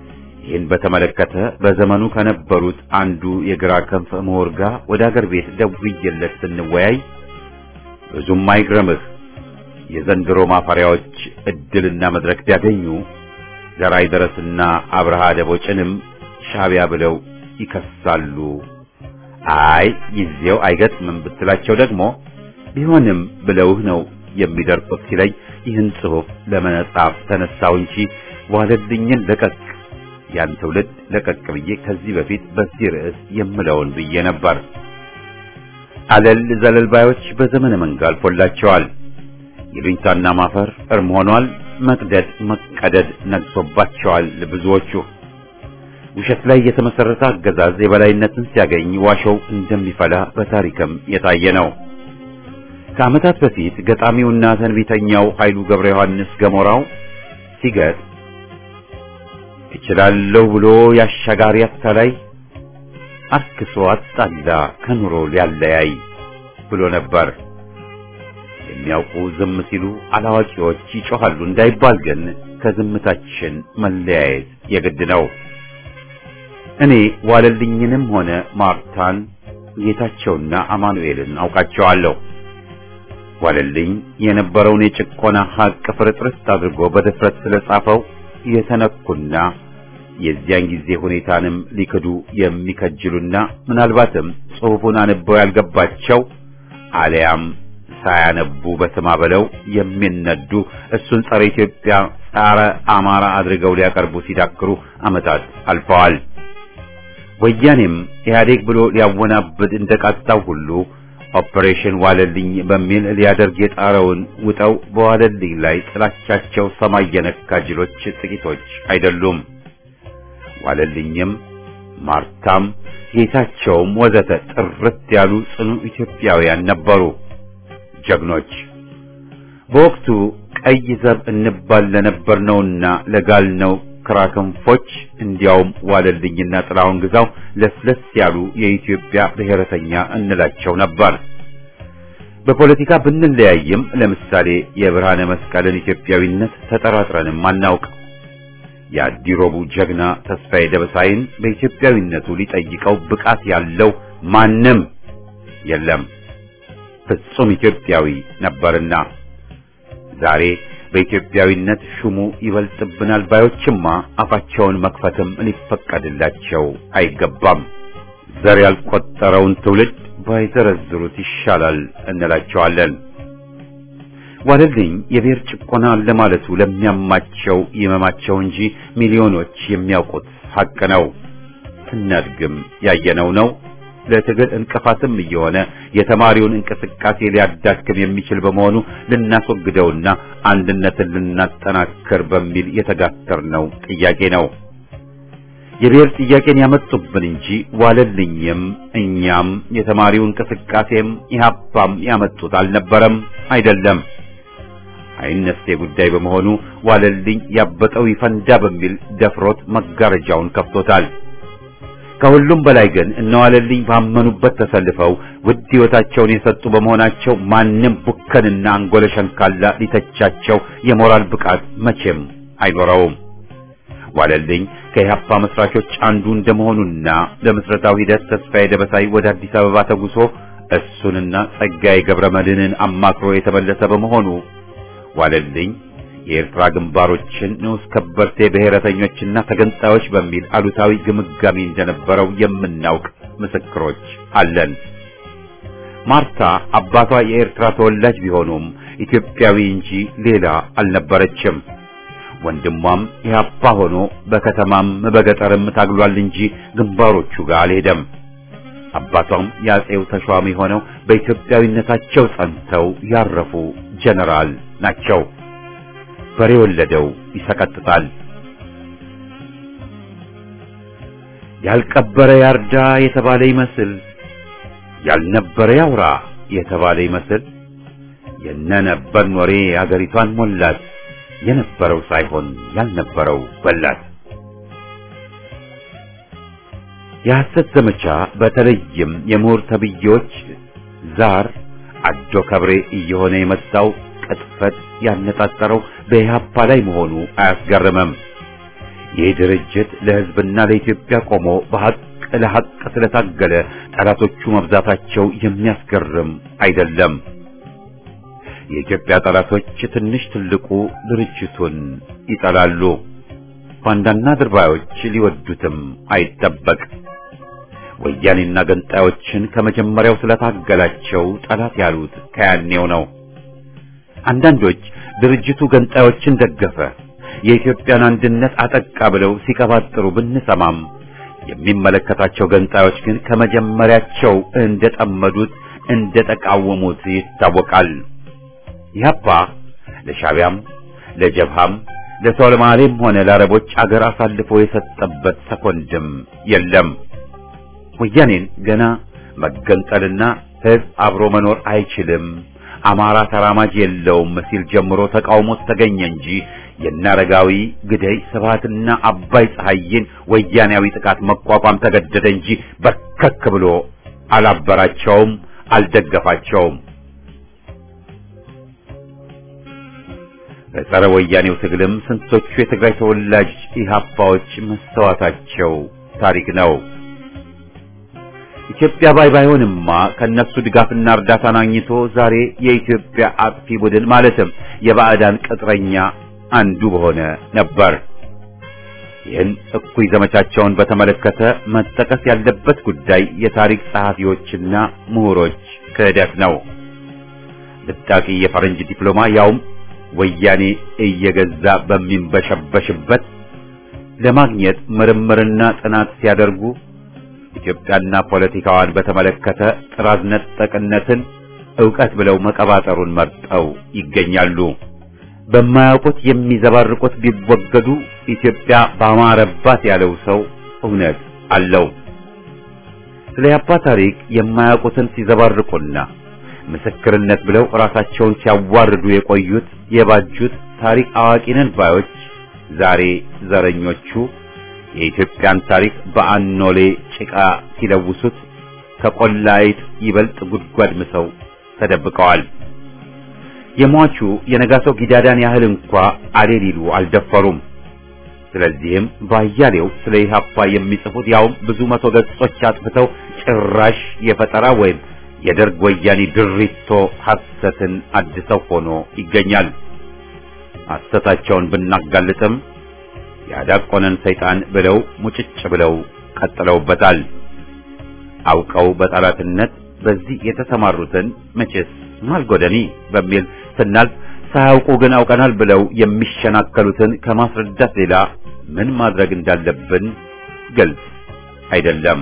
ይህን በተመለከተ በዘመኑ ከነበሩት አንዱ የግራ ክንፍ ምሁር ጋር ወደ አገር ቤት ደውዬለት ስንወያይ ብዙም አይግረምህ የዘንድሮ ማፈሪያዎች እድልና መድረክ ቢያገኙ ዘራይ ደረስና አብርሃ ደቦጭንም ሻቢያ ብለው ይከሳሉ። አይ ጊዜው አይገጥምም ብትላቸው ደግሞ ቢሆንም ብለውህ ነው የሚደርቁት ሲለኝ ይህን ጽሑፍ ለመጻፍ ተነሳው እንጂ ዋለልኝን ለቀቅ ያን ትውልድ ለቀቅ ብዬ ከዚህ በፊት በዚህ ርዕስ የምለውን ብዬ ነበር። አለል ዘለል ባዮች በዘመነ መንጋ አልፎላቸዋል። ይሉኝታና ማፈር እርም ሆኗል። መቅደድ መቀደድ ነግሶባቸዋል ብዙዎቹ። ውሸት ላይ የተመሰረተ አገዛዝ የበላይነትን ሲያገኝ ዋሾው እንደሚፈላ በታሪክም የታየ ነው። ከዓመታት በፊት ገጣሚውና ተንቢተኛው ኃይሉ ገብረ ዮሐንስ ገሞራው ሲገጥ እችላለሁ ብሎ ያሻጋሪ አታላይ አርክሶ አጣላ ከኑሮ ሊያለያይ ብሎ ነበር። የሚያውቁ ዝም ሲሉ አላዋቂዎች ይጮኻሉ እንዳይባል ግን ከዝምታችን መለያየት የግድ ነው። እኔ ዋለልኝንም ሆነ ማርታን ጌታቸውና አማኑኤልን አውቃቸዋለሁ። ዋለልኝ የነበረውን የጭቆና ሀቅ ፍርጥርስ አድርጎ በድፍረት ስለጻፈው የተነኩና የዚያን ጊዜ ሁኔታንም ሊክዱ የሚከጅሉና ምናልባትም ጽሑፉን አንበው ያልገባቸው አሊያም ሳያነቡ በስማ በለው የሚነዱ እሱን ጸረ ኢትዮጵያ፣ ጸረ አማራ አድርገው ሊያቀርቡ ሲዳክሩ ዓመታት አልፈዋል። ወያኔም ኢህአዴግ ብሎ ሊያወናብድ እንደቃጣው ሁሉ ኦፕሬሽን ዋለልኝ በሚል ሊያደርግ የጣረውን ውጠው በዋለልኝ ላይ ጥላቻቸው ሰማይ የነካ ጅሎች ጥቂቶች አይደሉም። ዋለልኝም ማርታም ጌታቸውም ወዘተ ጥርት ያሉ ጽኑ ኢትዮጵያውያን ነበሩ፣ ጀግኖች። በወቅቱ ቀይ ዘብ እንባል ለነበርነውና ለጋልነው ክራክንፎች እንዲያውም ዋለልኝና ጥላሁን ግዛው ለስለስ ያሉ የኢትዮጵያ ብሔረተኛ እንላቸው ነበር። በፖለቲካ ብንለያይም ለምሳሌ የብርሃነ መስቀልን ኢትዮጵያዊነት ተጠራጥረንም አናውቅ። የአዲሮቡ ጀግና ተስፋዬ ደበሳይን በኢትዮጵያዊነቱ ሊጠይቀው ብቃት ያለው ማንም የለም። ፍጹም ኢትዮጵያዊ ነበርና ዛሬ በኢትዮጵያዊነት ሹሙ ይበልጥብናል ባዮችማ አፋቸውን መክፈትም ሊፈቀድላቸው አይገባም። ዘር ያልቆጠረውን ትውልድ ባይዘረዝሩት ይሻላል እንላቸዋለን። ዋለልኝ የብሔር ጭቆና ለማለቱ ለሚያማቸው ይመማቸው እንጂ ሚሊዮኖች የሚያውቁት ሐቅ ነው። ስናድግም ያየነው ነው። ለትግል እንቅፋትም እየሆነ የተማሪውን እንቅስቃሴ ሊያዳክም የሚችል በመሆኑ ልናስወግደውና አንድነትን ልናጠናክር በሚል የተጋተርነው ጥያቄ ነው። የብሔር ጥያቄን ያመጡብን እንጂ ዋለልኝም እኛም የተማሪው እንቅስቃሴም ኢህአፓም ያመጡት አልነበረም፣ አይደለም። አይነስቴ ጉዳይ በመሆኑ ዋለልኝ ያበጠው ይፈንዳ በሚል ደፍሮት መጋረጃውን ከፍቶታል። ከሁሉም በላይ ግን እነዋለልኝ ባመኑበት ተሰልፈው ውድ ሕይወታቸውን የሰጡ በመሆናቸው ማንም ቡከንና አንጎለ ሸንካላ ሊተቻቸው የሞራል ብቃት መቼም አይኖረውም። ዋለልኝ ከኢህአፓ መስራቾች አንዱ እንደመሆኑና ለምስረታው ሂደት ተስፋዬ ደበሳይ ወደ አዲስ አበባ ተጉሶ እሱንና ጸጋዬ ገብረ መድህንን አማክሮ የተመለሰ በመሆኑ ዋለልኝ የኤርትራ ግንባሮችን ንዑስ ከበርቴ ብሔረተኞችና ተገንጣዮች በሚል አሉታዊ ግምጋሚ እንደነበረው የምናውቅ ምስክሮች አለን። ማርታ አባቷ የኤርትራ ተወላጅ ቢሆኑም ኢትዮጵያዊ እንጂ ሌላ አልነበረችም። ወንድሟም ኢህአፓ ሆኖ በከተማም በገጠርም ታግሏል እንጂ ግንባሮቹ ጋር አልሄደም። አባቷም የአጼው ተሿሚ ሆነው በኢትዮጵያዊነታቸው ጸንተው ያረፉ ጀነራል ናቸው። በሬ ወለደው ይሰቀጥጣል። ያልቀበረ ያርዳ የተባለ ይመስል ያልነበረ ያውራ የተባለ ይመስል የነነበርን ወሬ አገሪቷን ሞላት። የነበረው ሳይሆን ያልነበረው በላት። የሐሰት ዘመቻ በተለይም የምሁር ተብዬዎች ዛር አዶ ከብሬ እየሆነ የመጣው ቅጥፈት ያነጣጠረው በኢህአፓ ላይ መሆኑ አያስገርምም። ይህ ድርጅት ለሕዝብና ለኢትዮጵያ ቆሞ በሐቅ ለሐቅ ስለታገለ ጠላቶቹ መብዛታቸው የሚያስገርም አይደለም። የኢትዮጵያ ጠላቶች ትንሽ ትልቁ ድርጅቱን ይጠላሉ። ባንዳና ድርባዮች ሊወዱትም አይጠበቅ። ወያኔና ገንጣዮችን ከመጀመሪያው ስለታገላቸው ጠላት ያሉት ከያኔው ነው። አንዳንዶች ድርጅቱ ገንጣዮችን ደገፈ፣ የኢትዮጵያን አንድነት አጠቃ ብለው ሲቀባጥሩ ብንሰማም የሚመለከታቸው ገንጣዮች ግን ከመጀመሪያቸው እንደጠመዱት እንደተቃወሙት ይታወቃል። ኢህአፓ ለሻቢያም ለጀብሃም ለሶማሌም ሆነ ለአረቦች አገር አሳልፎ የሰጠበት ሰኮንድም የለም። ወያኔን ገና መገንጠልና ህዝብ አብሮ መኖር አይችልም፣ አማራ ተራማጅ የለውም ሲል ጀምሮ ተቃውሞት ተገኘ እንጂ የናረጋዊ ግደይ ስብሃትና አባይ ፀሐይን ወያኔያዊ ጥቃት መቋቋም ተገደደ እንጂ በርከክ ብሎ አላበራቸውም፣ አልደገፋቸውም። በጸረ ወያኔው ትግልም ስንቶቹ የትግራይ ተወላጅ ኢህአፓዎች መሰዋታቸው ታሪክ ነው። ኢትዮጵያ ባይ ባይሆንማ ከነሱ ድጋፍና እርዳታን አግኝቶ ዛሬ የኢትዮጵያ አጥፊ ቡድን ማለትም የባዕዳን ቅጥረኛ አንዱ በሆነ ነበር። ይህን እኩይ ዘመቻቸውን በተመለከተ መጠቀስ ያለበት ጉዳይ የታሪክ ጸሐፊዎችና ምሁሮች ክህደት ነው። ልጣቂ የፈረንጅ ዲፕሎማ ያውም ወያኔ እየገዛ በሚንበሸበሽበት ለማግኘት ምርምርና ጥናት ሲያደርጉ ኢትዮጵያና ፖለቲካዋን በተመለከተ ጥራዝ ነጠቅነትን ዕውቀት ብለው መቀባጠሩን መርጠው ይገኛሉ። በማያውቁት የሚዘባርቁት ቢወገዱ ኢትዮጵያ ባማረባት ያለው ሰው እውነት አለው። ስለ ያባ ታሪክ የማያውቁትን ሲዘባርቁና ምስክርነት ብለው ራሳቸውን ሲያዋርዱ የቆዩት የባጁት ታሪክ አዋቂነን ባዮች ዛሬ ዘረኞቹ የኢትዮጵያን ታሪክ በአኖሌ ጭቃ ሲለውሱት ከቆላይት ይበልጥ ጉድጓድ ምሰው ተደብቀዋል። የሟቹ የነጋሶ ጊዳዳን ያህል እንኳ አሌ ሊሉ አልደፈሩም። ስለዚህም ባያሌው ስለ ኢህአፓ የሚጽፉት ያውም ብዙ መቶ ገጾች አጥፍተው ጭራሽ የፈጠራ ወይም የደርግ ወያኔ ድሪቶ ሐሰትን አድሰው ሆኖ ይገኛል። ሐሰታቸውን ብናጋልጥም ያዳቆነን ሰይጣን ብለው ሙጭጭ ብለው ቀጥለውበታል። አውቀው በጠላትነት በዚህ የተሰማሩትን መቼስ ማልጎደኒ በሚል ስናልፍ ሳያውቁ ግን አውቀናል ብለው የሚሸናከሉትን ከማስረዳት ሌላ ምን ማድረግ እንዳለብን ግልጽ አይደለም።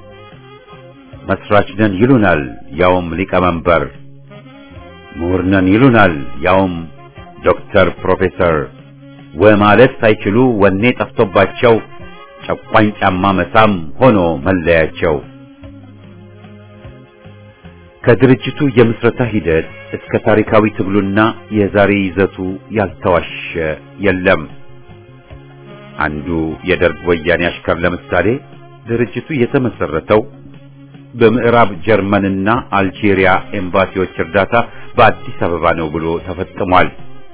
መስራች ነን ይሉናል፣ ያውም ሊቀመንበር። ምሁር ነን ይሉናል፣ ያውም ዶክተር ፕሮፌሰር ወማለት ሳይችሉ ወኔ ጠፍቶባቸው ጨቋኝ ጫማ መሳም ሆኖ መለያቸው። ከድርጅቱ የምስረታ ሂደት እስከ ታሪካዊ ትግሉና የዛሬ ይዘቱ ያልተዋሸ የለም። አንዱ የደርግ ወያኔ አሽከር ለምሳሌ ድርጅቱ የተመሰረተው በምዕራብ ጀርመንና አልጄሪያ ኤምባሲዎች እርዳታ በአዲስ አበባ ነው ብሎ ተፈጽሟል።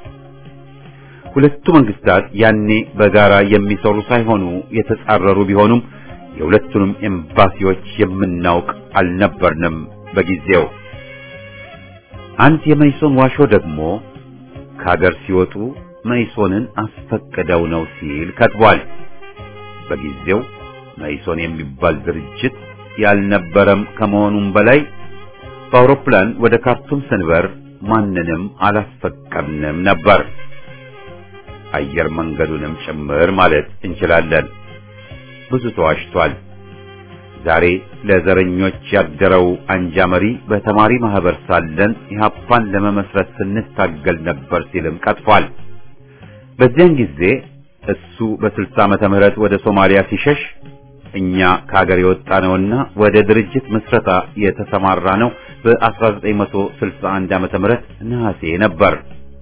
ሁለቱ መንግስታት ያኔ በጋራ የሚሰሩ ሳይሆኑ የተጻረሩ ቢሆኑም የሁለቱንም ኤምባሲዎች የምናውቅ አልነበርንም በጊዜው። አንድ የመይሶን ዋሾ ደግሞ ከሀገር ሲወጡ መይሶንን አስፈቅደው ነው ሲል ከትቧል። በጊዜው መይሶን የሚባል ድርጅት ያልነበረም ከመሆኑም በላይ በአውሮፕላን ወደ ካርቱም ስንበር ማንንም አላስፈቀድንም ነበር። አየር መንገዱንም ጭምር ማለት እንችላለን። ብዙ ተዋሽቷል። ዛሬ ለዘረኞች ያደረው አንጃ መሪ በተማሪ ማህበር ሳለን ኢህአፓን ለመመስረት ስንታገል ነበር ሲልም ቀጥፏል። በዚያን ጊዜ እሱ በስልሳ ዓመተ ምህረት ወደ ሶማሊያ ሲሸሽ እኛ ከሀገር የወጣ ነውና ወደ ድርጅት ምስረታ የተሰማራ ነው በ1961 ዓመተ ምህረት ነሐሴ ነበር።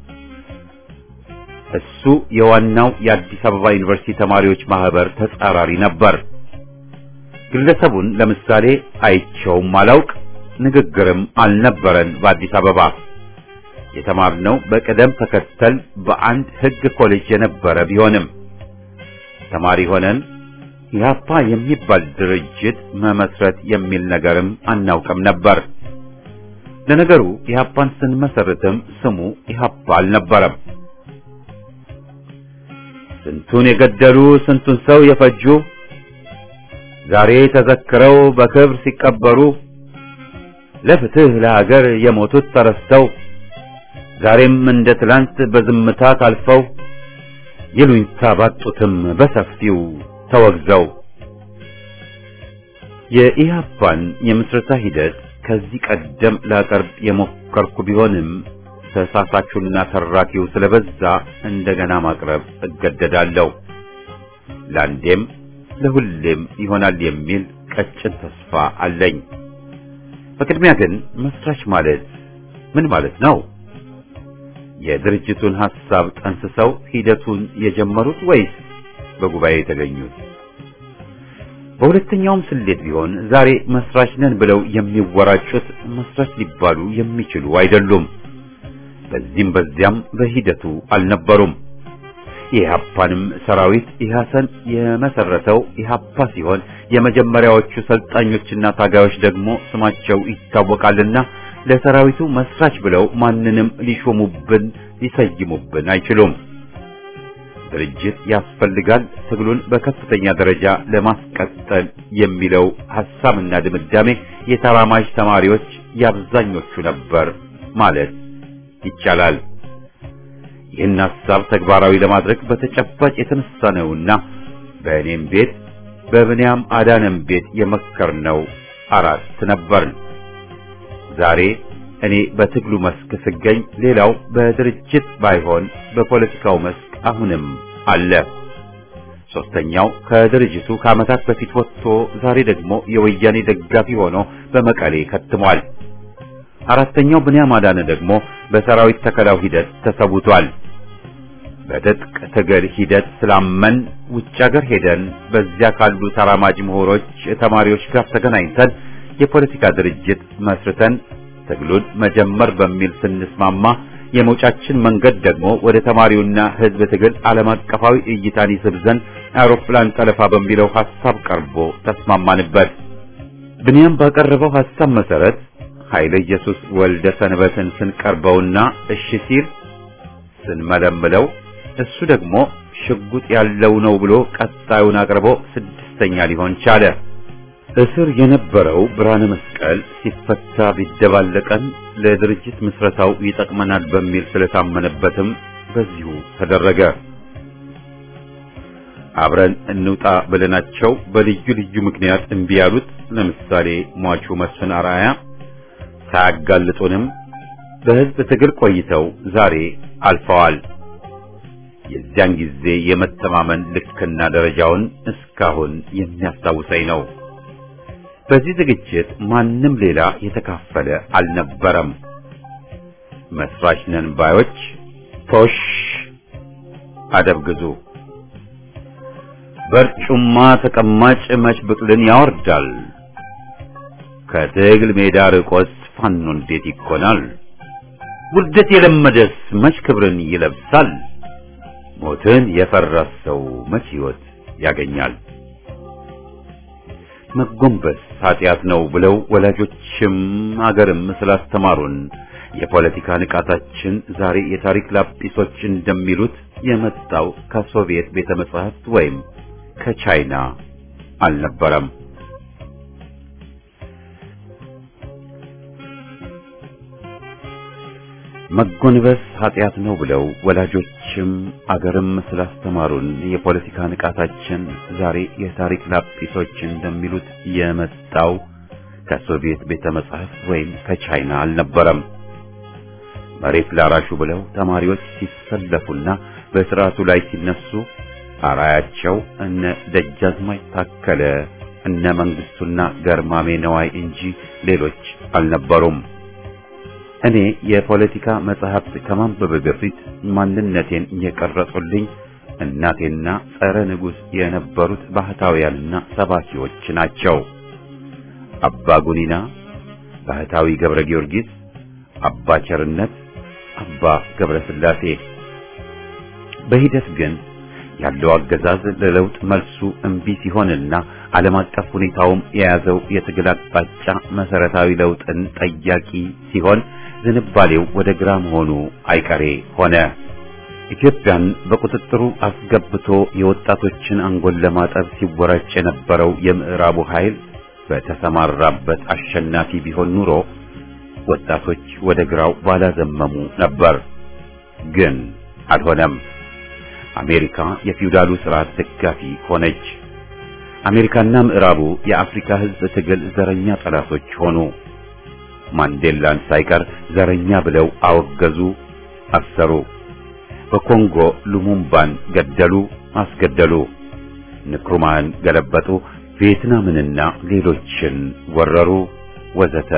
እሱ የዋናው የአዲስ አበባ ዩኒቨርሲቲ ተማሪዎች ማህበር ተጻራሪ ነበር። ግለሰቡን ለምሳሌ አይቸውም አላውቅ፣ ንግግርም አልነበረን። በአዲስ አበባ የተማርነው በቅደም ተከተል በአንድ ሕግ ኮሌጅ የነበረ ቢሆንም ተማሪ ሆነን ኢህአፓ የሚባል ድርጅት መመስረት የሚል ነገርም አናውቅም ነበር። ለነገሩ ኢህአፓን ስንመሰርትም ስሙ ኢህአፓ አልነበረም። ስንቱን የገደሉ ስንቱን ሰው የፈጁ ዛሬ ተዘክረው በክብር ሲቀበሩ ለፍትህ ለሀገር የሞቱት ተረስተው ዛሬም እንደ ትላንት በዝምታ ታልፈው ይሉኝታ ባጡትም በሰፊው ተወግዘው የኢህአፓን የምስረታ ሂደት ከዚህ ቀደም ላቀርብ የሞከርኩ ቢሆንም ተሳሳቹና ተራኪው ስለበዛ እንደገና ማቅረብ እገደዳለሁ። ለአንዴም ለሁሌም ይሆናል የሚል ቀጭን ተስፋ አለኝ። በቅድሚያ ግን መስራች ማለት ምን ማለት ነው? የድርጅቱን ሐሳብ ጠንስሰው ሂደቱን የጀመሩት ወይስ በጉባኤ የተገኙት? በሁለተኛውም ስሌት ቢሆን ዛሬ መስራች ነን ብለው የሚወራጩት መስራች ሊባሉ የሚችሉ አይደሉም። በዚህም በዚያም በሂደቱ አልነበሩም። የኢህአፓንም ሰራዊት ኢህአሰን የመሰረተው ኢህአፓ ሲሆን የመጀመሪያዎቹ ሰልጣኞችና ታጋዮች ደግሞ ስማቸው ይታወቃልና ለሰራዊቱ መስራች ብለው ማንንም ሊሾሙብን ሊሰይሙብን አይችሉም። ድርጅት ያስፈልጋል ትግሉን በከፍተኛ ደረጃ ለማስቀጠል የሚለው ሐሳብና ድምዳሜ የተራማጅ ተማሪዎች የአብዛኞቹ ነበር ማለት ይቻላል። ይህን ሐሳብ ተግባራዊ ለማድረግ በተጨባጭ የተነሳ ነውና በእኔም ቤት በብንያም አዳነም ቤት የመከርነው አራት ነበርን። ዛሬ እኔ በትግሉ መስክ ስገኝ፣ ሌላው በድርጅት ባይሆን በፖለቲካው መስክ አሁንም አለ። ሶስተኛው ከድርጅቱ ከዓመታት በፊት ወጥቶ ዛሬ ደግሞ የወያኔ ደጋፊ ሆኖ በመቀሌ ከትሟል። አራተኛው ብንያም አዳነ ደግሞ በሰራዊት ተከላው ሂደት ተሰውቷል። በትጥቅ ትግል ሂደት ስላመን ውጭ ሀገር ሄደን በዚያ ካሉ ተራማጅ ምሁሮች፣ ተማሪዎች ጋር ተገናኝተን የፖለቲካ ድርጅት መስርተን ትግሉን መጀመር በሚል ስንስማማ የመውጫችን መንገድ ደግሞ ወደ ተማሪውና ሕዝብ ትግል ዓለም አቀፋዊ እይታን ይስብ ዘንድ አውሮፕላን ጠለፋ በሚለው ሐሳብ ቀርቦ ተስማማንበት። ብንያም ባቀረበው ሐሳብ መሰረት ኃይለ ኢየሱስ ወልደ ሰንበትን ስንቀርበውና እሺ ሲል ስንመለምለው እሱ ደግሞ ሽጉጥ ያለው ነው ብሎ ቀጣዩን አቅርቦ ስድስተኛ ሊሆን ቻለ። እስር የነበረው ብርሃነ መስቀል ሲፈታ ቢደባለቀን ለድርጅት ምስረታው ይጠቅመናል በሚል ስለታመነበትም በዚሁ ተደረገ። አብረን እንውጣ ብለናቸው በልዩ ልዩ ምክንያት እምቢ ያሉት ለምሳሌ ሟቹ መስፍን አርአያ ሳያጋልጡንም በሕዝብ ትግል ቆይተው ዛሬ አልፈዋል። የዚያን ጊዜ የመተማመን ልክና ደረጃውን እስካሁን የሚያስታውሰኝ ነው። በዚህ ዝግጅት ማንም ሌላ የተካፈለ አልነበረም። መስራች ነን ባዮች ቶሽ አደብ ግዙ። በርጩማ ተቀማጭ መች ብቅልን ያወርዳል። ከትግል ሜዳ ርቆስ ፋኖ እንዴት ይኮናል? ውርደት የለመደስ መች ክብርን ይለብሳል? ሞትን የፈራስ ሰው መች ሕይወት ያገኛል? መጎንበስ ኃጢአት ነው ብለው ወላጆችም አገርም ስላስተማሩን የፖለቲካ ንቃታችን ዛሬ የታሪክ ላጲሶች እንደሚሉት የመጣው ከሶቪየት ቤተ መጻሕፍት ወይም ከቻይና አልነበረም። መጎንበስ ኃጢአት ነው ብለው ወላጆችም አገርም ስላስተማሩን የፖለቲካ ንቃታችን ዛሬ የታሪክ ላጲሶች እንደሚሉት የመጣው ከሶቪየት ቤተ መጻሕፍት ወይም ከቻይና አልነበረም። መሬት ላራሹ ብለው ተማሪዎች ሲሰለፉና በስርዓቱ ላይ ሲነሱ አራያቸው እነ ደጃዝማች ታከለ እነ መንግስቱና ገርማሜ ነዋይ እንጂ ሌሎች አልነበሩም። እኔ የፖለቲካ መጽሐፍት ከማንበብ በፊት ማንነቴን የቀረጹልኝ እናቴና ጸረ ንጉሥ የነበሩት ባህታውያንና ሰባኪዎች ናቸው። አባ ጉኒና፣ ባህታዊ ገብረ ጊዮርጊስ፣ አባ ቸርነት፣ አባ ገብረ ሥላሴ። በሂደት ግን ያለው አገዛዝ ለለውጥ መልሱ እምቢ ሲሆንና ዓለም አቀፍ ሁኔታውም የያዘው የትግል አቅጣጫ መሰረታዊ ለውጥን ጠያቂ ሲሆን ዝንባሌው ወደ ግራ መሆኑ አይቀሬ ሆነ። ኢትዮጵያን በቁጥጥሩ አስገብቶ የወጣቶችን አንጎል ለማጠብ ሲወራጭ የነበረው የምዕራቡ ኃይል በተሰማራበት አሸናፊ ቢሆን ኑሮ ወጣቶች ወደ ግራው ባላዘመሙ ነበር። ግን አልሆነም። አሜሪካ የፊውዳሉ ስርዓት ደጋፊ ሆነች። አሜሪካና ምዕራቡ የአፍሪካ ሕዝብ ትግል ዘረኛ ጠላቶች ሆኑ። ማንዴላን ሳይቀር ዘረኛ ብለው አወገዙ፣ አሰሩ። በኮንጎ ሉሙምባን ገደሉ፣ አስገደሉ። ንክሩማን ገለበጡ፣ ቪየትናምንና ሌሎችን ወረሩ፣ ወዘተ።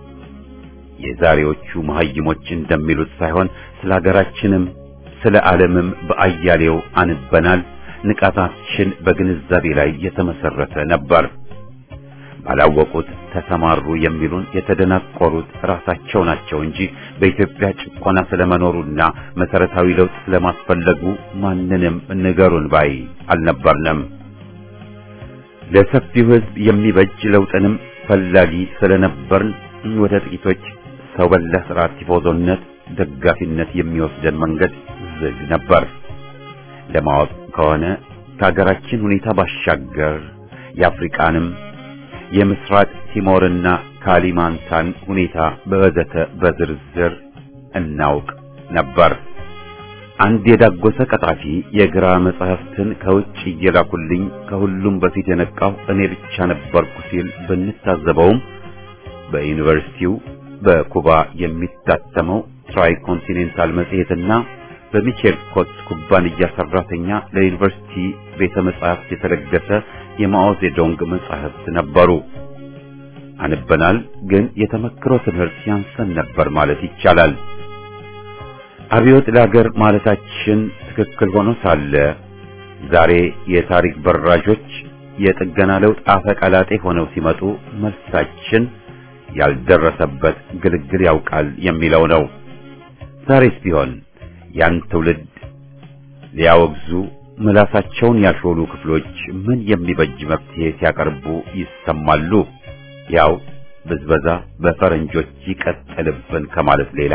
የዛሬዎቹ መሐይሞች እንደሚሉት ሳይሆን ስለ ሀገራችንም ስለ ዓለምም በአያሌው አንበናል። ንቃታችን በግንዛቤ ላይ የተመሰረተ ነበር። ባላወቁት ተሰማሩ የሚሉን የተደናቆሩት ራሳቸው ናቸው እንጂ በኢትዮጵያ ጭቆና ስለመኖሩና መሰረታዊ ለውጥ ስለማስፈለጉ ማንንም ንገሩን ባይ አልነበርንም። ለሰፊው ሕዝብ የሚበጅ ለውጥንም ፈላጊ ስለነበርን ወደ ጥቂቶች ሰው በላ ስርዓት ቲፎዞነት ደጋፊነት የሚወስደን መንገድ ዝግ ነበር። ለማወቅ ከሆነ ከሀገራችን ሁኔታ ባሻገር የአፍሪቃንም የምስራቅ ቲሞርና ካሊማንታን ሁኔታ በወዘተ በዝርዝር እናውቅ ነበር። አንድ የዳጎሰ ቀጣፊ የግራ መጽሐፍትን ከውጭ እየላኩልኝ ከሁሉም በፊት የነቃው እኔ ብቻ ነበርኩ ሲል ብንታዘበውም በዩኒቨርሲቲው በኩባ የሚታተመው ትራይ ኮንቲኔንታል መጽሔትና በሚቼል ኮት ኩባንያ ሰራተኛ ለዩኒቨርሲቲ ቤተ መጻሕፍት የተለገሰ የማኦ ዜዶንግ መጻሕፍት ነበሩ። አንበናል፣ ግን የተመክሮ ትምህርት ያንሰን ነበር ማለት ይቻላል። አብዮት ለሀገር ማለታችን ትክክል ሆኖ ሳለ ዛሬ የታሪክ በራዦች የጥገና ለውጥ አፈቀላጤ ሆነው ሲመጡ መልሳችን ያልደረሰበት ግልግል ያውቃል የሚለው ነው። ዛሬስ ቢሆን ያን ትውልድ ሊያወግዙ ምላሳቸውን ያሾሉ ክፍሎች ምን የሚበጅ መፍትሄ ሲያቀርቡ ይሰማሉ? ያው ብዝበዛ በፈረንጆች ይቀጥልብን ከማለት ሌላ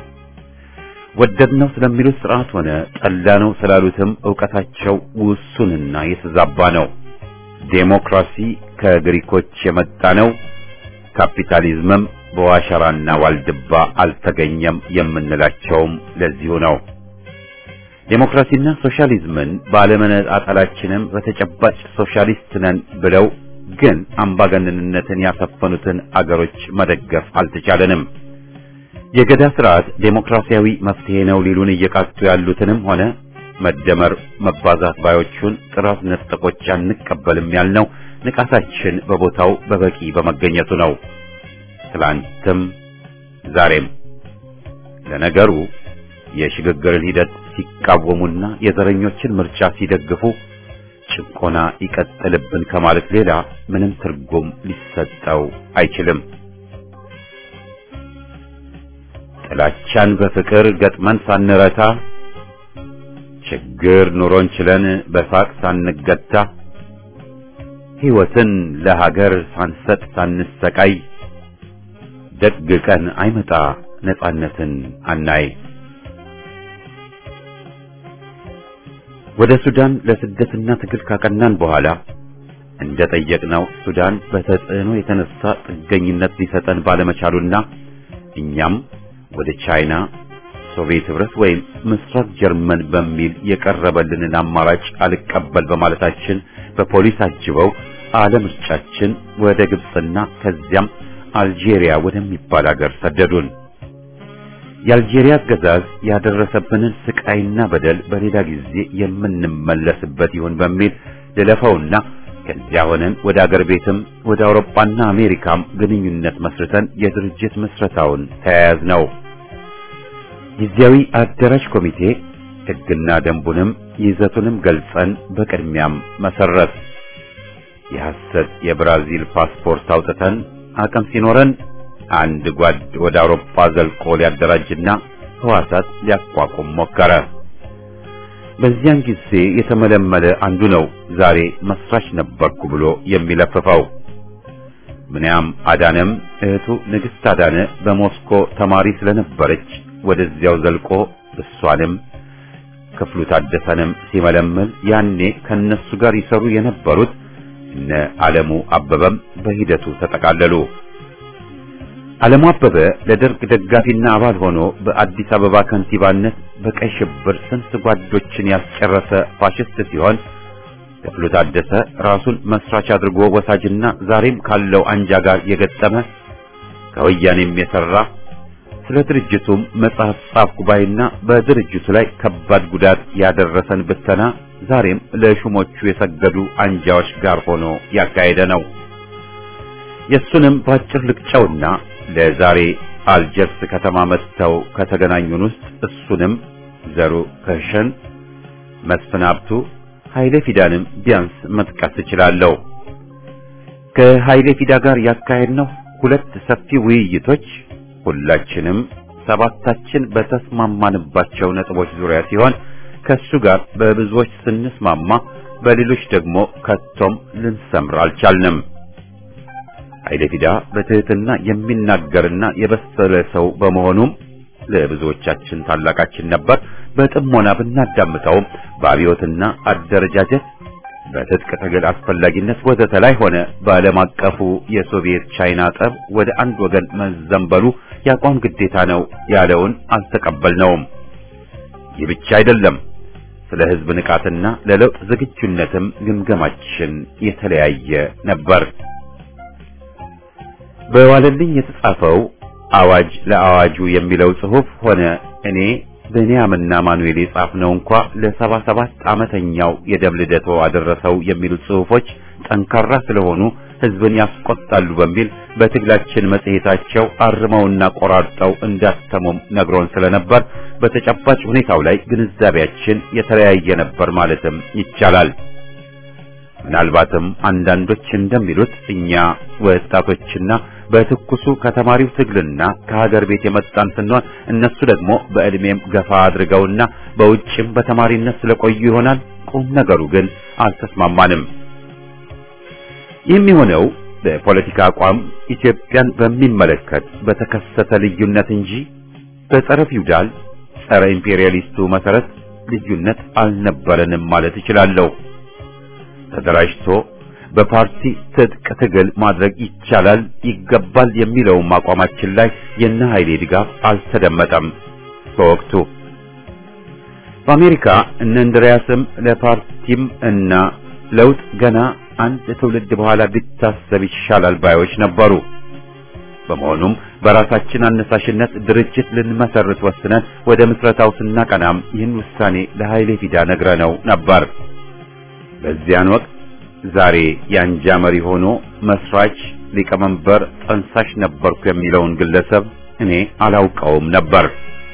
ወደድነው ስለሚሉት ስርዓት ሆነ ጠላነው ስላሉትም ዕውቀታቸው ውሱንና የተዛባ ነው። ዴሞክራሲ ከግሪኮች የመጣ ነው። ካፒታሊዝምም በዋሸራና ዋልድባ አልተገኘም የምንላቸውም ለዚሁ ነው። ዴሞክራሲና ሶሻሊዝምን ባለመነጣጠላችንም በተጨባጭ ሶሻሊስት ነን ብለው ግን አምባገነንነትን ያሰፈኑትን አገሮች መደገፍ አልተቻለንም። የገዳ ስርዓት ዴሞክራሲያዊ መፍትሄ ነው ሊሉን እየቃጡ ያሉትንም ሆነ መደመር መባዛት ባዮቹን ጥራት ነጠቆች አንቀበልም ያልነው ንቃታችን በቦታው በበቂ በመገኘቱ ነው። ትላንትም ዛሬም። ለነገሩ የሽግግርን ሂደት ሲቃወሙና የዘረኞችን ምርጫ ሲደግፉ ጭቆና ይቀጥልብን ከማለት ሌላ ምንም ትርጉም ሊሰጠው አይችልም። ጥላቻን በፍቅር ገጥመን ሳንረታ ችግር ኑሮን ችለን በሳቅ ሳንገታ ሕይወትን ለሀገር ሳንሰጥ ሳንሰቃይ ደግ ቀን አይመጣ ነጻነትን አናይ። ወደ ሱዳን ለስደትና ትግል ካቀናን በኋላ እንደ ጠየቅነው ሱዳን በተጽዕኖ የተነሳ ጥገኝነት ሊሰጠን ባለመቻሉና እኛም ወደ ቻይና፣ ሶቪየት ህብረት ወይም ምስራቅ ጀርመን በሚል የቀረበልንን አማራጭ አልቀበል በማለታችን በፖሊስ አጅበው አለምርጫችን ወደ ግብፅና ከዚያም አልጄሪያ ወደሚባል ሀገር ሰደዱን። የአልጄሪያ አገዛዝ ያደረሰብንን ስቃይና በደል በሌላ ጊዜ የምንመለስበት ይሆን በሚል ልለፈውና ከዚያ ሆነን ወደ አገር ቤትም ወደ አውሮፓና አሜሪካም ግንኙነት መስርተን የድርጅት መስረታውን ተያያዝ ነው። ጊዜያዊ አደራጅ ኮሚቴ ሕግና ደንቡንም ይዘቱንም ገልጸን በቅድሚያም መሰረት የሐሰት የብራዚል ፓስፖርት አውጥተን አቅም ሲኖረን አንድ ጓድ ወደ አውሮፓ ዘልቆ ሊያደራጅና ህዋሳት ሊያቋቁም ሞከረ። በዚያን ጊዜ የተመለመለ አንዱ ነው ዛሬ መስራች ነበርኩ ብሎ የሚለፍፈው። ምንያም አዳነም እህቱ ንግሥት አዳነ በሞስኮ ተማሪ ስለነበረች ወደዚያው ዘልቆ እሷንም ክፍሉ ታደሰንም ሲመለምል ያኔ ከነሱ ጋር ይሰሩ የነበሩት እነ ዓለሙ አበበም በሂደቱ ተጠቃለሉ። ዓለሙ አበበ ለደርግ ደጋፊና አባል ሆኖ በአዲስ አበባ ከንቲባነት በቀይ ሽብር ስንት ጓዶችን ያስጨረሰ ፋሽስት ሲሆን ክፍሉ ታደሰ ራሱን መስራች አድርጎ ወሳጅና ዛሬም ካለው አንጃ ጋር የገጠመ ከወያኔም የሰራ ስለ ድርጅቱም መጽሐፍ ጻፍኩ ባይና በድርጅቱ ላይ ከባድ ጉዳት ያደረሰን ብተና ዛሬም ለሹሞቹ የሰገዱ አንጃዎች ጋር ሆኖ ያካሄደ ነው። የሱንም ባጭር ልቅጨውና ለዛሬ አልጀርስ ከተማ መጥተው ከተገናኙን ውስጥ እሱንም ዘሩ ከሸን፣ መስፍን ሀብቱ፣ ኃይሌ ፊዳንም ቢያንስ መጥቀስ እችላለሁ። ከኃይሌ ፊዳ ጋር ያካሄድነው ሁለት ሰፊ ውይይቶች ሁላችንም ሰባታችን በተስማማንባቸው ነጥቦች ዙሪያ ሲሆን ከሱ ጋር በብዙዎች ስንስማማ በሌሎች ደግሞ ከቶም ልንሰምር አልቻልንም። ኃይለ ፊዳ በትህትና የሚናገርና የበሰለ ሰው በመሆኑም ለብዙዎቻችን ታላቃችን ነበር። በጥሞና ብናዳምጠውም በአብዮትና አደረጃጀት በትጥቅ ትግል አስፈላጊነት ወዘተ ላይ ሆነ በዓለም አቀፉ የሶቪየት ቻይና ጠብ ወደ አንድ ወገን መዘንበሉ የአቋም ግዴታ ነው ያለውን አልተቀበልነውም። ይህ ብቻ አይደለም። ስለ ሕዝብ ንቃትና ለለውጥ ዝግጁነትም ግምገማችን የተለያየ ነበር። በዋለልኝ የተጻፈው አዋጅ ለአዋጁ የሚለው ጽሑፍ ሆነ እኔ ብንያምና ማኑኤል የጻፍነው እንኳ ለሰባ ሰባት ዓመተኛው የደም ልደቶ አደረሰው የሚሉት ጽሑፎች ጠንካራ ስለሆኑ ሕዝብን ያስቆጣሉ በሚል በትግላችን መጽሔታቸው አርመውና ቆራርጠው እንዳተሙም ነግሮን ስለነበር በተጨባጭ ሁኔታው ላይ ግንዛቤያችን የተለያየ ነበር ማለትም ይቻላል። ምናልባትም አንዳንዶች እንደሚሉት እኛ ወጣቶችና በትኩሱ ከተማሪው ትግልና ከሀገር ቤት የመጣን ስንሆን እነሱ ደግሞ በዕድሜም ገፋ አድርገውና በውጭም በተማሪነት ስለቆዩ ይሆናል። ቁም ነገሩ ግን አልተስማማንም። ይህም የሆነው በፖለቲካ አቋም ኢትዮጵያን በሚመለከት በተከሰተ ልዩነት እንጂ በጸረ ፊውዳል ጸረ ኢምፔሪያሊስቱ መሰረት ልዩነት አልነበረንም ማለት እችላለሁ። ተደራጅቶ በፓርቲ ትጥቅ ትግል ማድረግ ይቻላል ይገባል የሚለውም አቋማችን ላይ የነ ኃይሌ ድጋፍ አልተደመጠም። በወቅቱ በአሜሪካ እነ እንድሪያስም ለፓርቲም እና ለውጥ ገና አንድ ትውልድ በኋላ ቢታሰብ ይሻላል ባዮች ነበሩ። በመሆኑም በራሳችን አነሳሽነት ድርጅት ልንመሰርት ወስነን ወደ ምስረታው ስናቀናም ይህን ውሳኔ ለኃይሌ ፊዳ ነግረነው ነበር። በዚያን ወቅት ዛሬ የአንጃ መሪ ሆኖ መስራች፣ ሊቀመንበር፣ ጠንሳሽ ነበርኩ የሚለውን ግለሰብ እኔ አላውቀውም ነበር።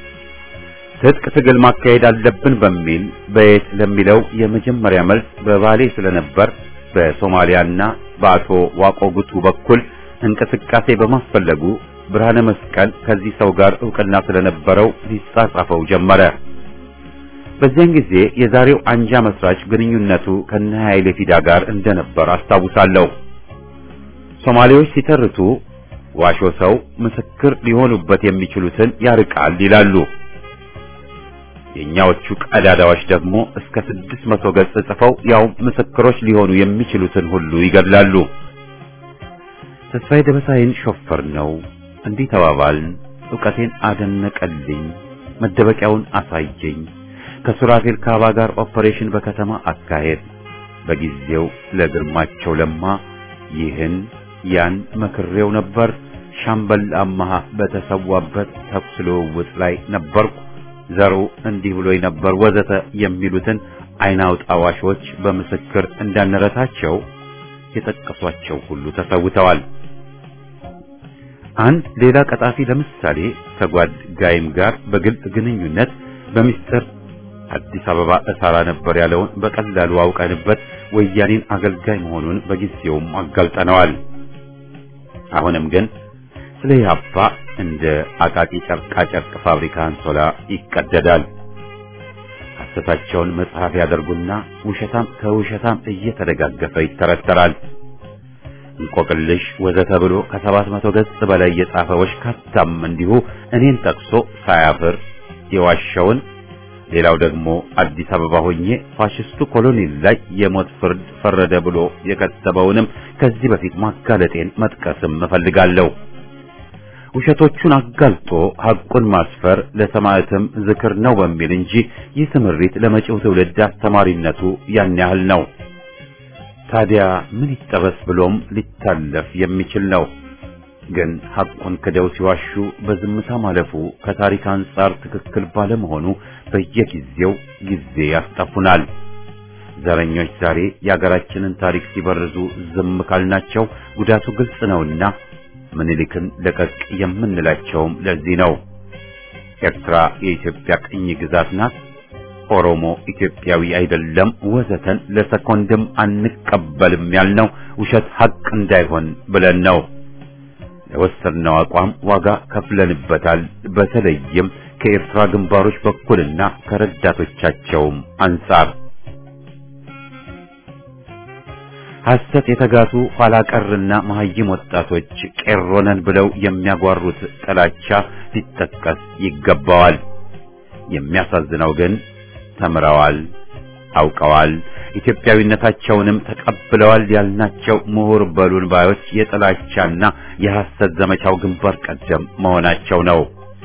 ትጥቅ ትግል ማካሄድ አለብን በሚል በየት ለሚለው የመጀመሪያ መልስ በባሌ ስለነበር በሶማሊያና በአቶ ዋቆ ጉቱ በኩል እንቅስቃሴ በማስፈለጉ ብርሃነ መስቀል ከዚህ ሰው ጋር ዕውቅና ስለነበረው ሊጻጻፈው ጀመረ። በዚያን ጊዜ የዛሬው አንጃ መስራች ግንኙነቱ ከነ ኃይሌ ፊዳ ጋር እንደነበር አስታውሳለሁ። ሶማሌዎች ሲተርቱ ዋሾ ሰው ምስክር ሊሆኑበት የሚችሉትን ያርቃል ይላሉ። የኛዎቹ ቀዳዳዎች ደግሞ እስከ ስድስት መቶ ገጽ ጽፈው ያው ምስክሮች ሊሆኑ የሚችሉትን ሁሉ ይገድላሉ። ተስፋዬ ደበሳይን ሾፈር ነው እንዲህ ተባባልን። ዕውቀቴን አደነቀልኝ፣ መደበቂያውን አሳየኝ። ከሱራፌል ካባ ጋር ኦፐሬሽን በከተማ አካሄድ በጊዜው ለግርማቸው ለማ ይህን ያን መክሬው ነበር። ሻምበል አማሃ በተሰዋበት ተኩስ ልውውጥ ላይ ነበርኩ። ዘሩ እንዲህ ብሎኝ ነበር ወዘተ የሚሉትን አይን አውጣ ዋሾች በምስክር እንዳንረታቸው የጠቀሷቸው ሁሉ ተሰውተዋል። አንድ ሌላ ቀጣፊ ለምሳሌ ከጓድ ጋይም ጋር በግልጽ ግንኙነት በሚስጥር አዲስ አበባ እሰራ ነበር ያለውን በቀላሉ አውቀንበት ወያኔን አገልጋይ መሆኑን በጊዜውም አጋልጠነዋል። አሁንም ግን ስለ ኢህአፓ እንደ አቃቂ ጨርቃ ጨርቅ ፋብሪካ አንሶላ ይቀደዳል። ሐሰታቸውን መጽሐፍ ያደርጉና ውሸታም ከውሸታም እየተደጋገፈ ይተረተራል። እንቆቅልሽ ወዘተ ብሎ ከሰባት መቶ ገጽ በላይ የጻፈ ወሽካታም እንዲሁ እኔን ጠቅሶ ሳያፍር የዋሸውን ሌላው ደግሞ አዲስ አበባ ሆኜ ፋሽስቱ ኮሎኔል ላይ የሞት ፍርድ ፈረደ ብሎ የከተበውንም ከዚህ በፊት ማጋለጤን መጥቀስም እፈልጋለሁ። ውሸቶቹን አጋልጦ ሐቁን ማስፈር ለሰማዕትም ዝክር ነው በሚል እንጂ ይህ ስምሪት ለመጪው ትውልድ አስተማሪነቱ ያን ያህል ነው። ታዲያ ምን ይጠበስ ብሎም ሊታለፍ የሚችል ነው። ግን ሐቁን ክደው ሲዋሹ በዝምታ ማለፉ ከታሪክ አንጻር ትክክል ባለመሆኑ በየጊዜው ጊዜ ያስጠፉናል። ዘረኞች ዛሬ የአገራችንን ታሪክ ሲበርዙ ዝም ካልናቸው ጉዳቱ ግልጽ ነውና ምኒልክን ለቀቅ የምንላቸውም ለዚህ ነው። ኤርትራ የኢትዮጵያ ቅኝ ግዛት ናት፣ ኦሮሞ ኢትዮጵያዊ አይደለም፣ ወዘተን ለሰኮንድም አንቀበልም ያልነው ውሸት ሐቅ እንዳይሆን ብለን ነው። ለወሰድነው አቋም ዋጋ ከፍለንበታል። በተለይም ከኤርትራ ግንባሮች በኩልና ከረዳቶቻቸውም አንጻር ሐሰት የተጋቱ ኋላ ቀርና መሐይም ወጣቶች ቄሮነን ብለው የሚያጓሩት ጥላቻ ሊጠቀስ ይገባዋል። የሚያሳዝነው ግን ተምረዋል፣ አውቀዋል፣ ኢትዮጵያዊነታቸውንም ተቀብለዋል ያልናቸው ምሁር በሉን ባዮች የጥላቻና የሐሰት ዘመቻው ግንባር ቀደም መሆናቸው ነው።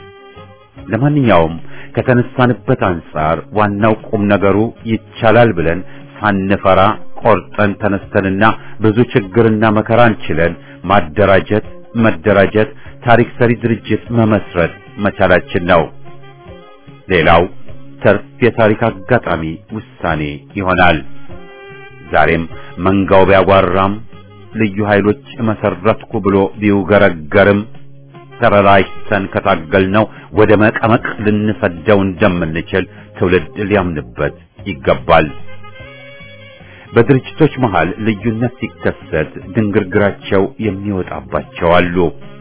ለማንኛውም ከተነሳንበት አንጻር ዋናው ቁም ነገሩ ይቻላል ብለን ሳንፈራ ቆርጠን ተነስተንና ብዙ ችግርና መከራን ችለን ማደራጀት፣ መደራጀት፣ ታሪክ ሰሪ ድርጅት መመስረት መቻላችን ነው። ሌላው ተርፍ የታሪክ አጋጣሚ ውሳኔ ይሆናል። ዛሬም መንጋው ቢያጓራም ልዩ ኃይሎች መሰረትኩ ብሎ ቢውገረገርም ተረራጅተን ከታገልነው ወደ መቀመቅ ልንሰደው እንደምንችል ትውልድ ሊያምንበት ይገባል። በድርጅቶች መሃል ልዩነት ሲከሰት ድንግርግራቸው የሚወጣባቸው አሉ።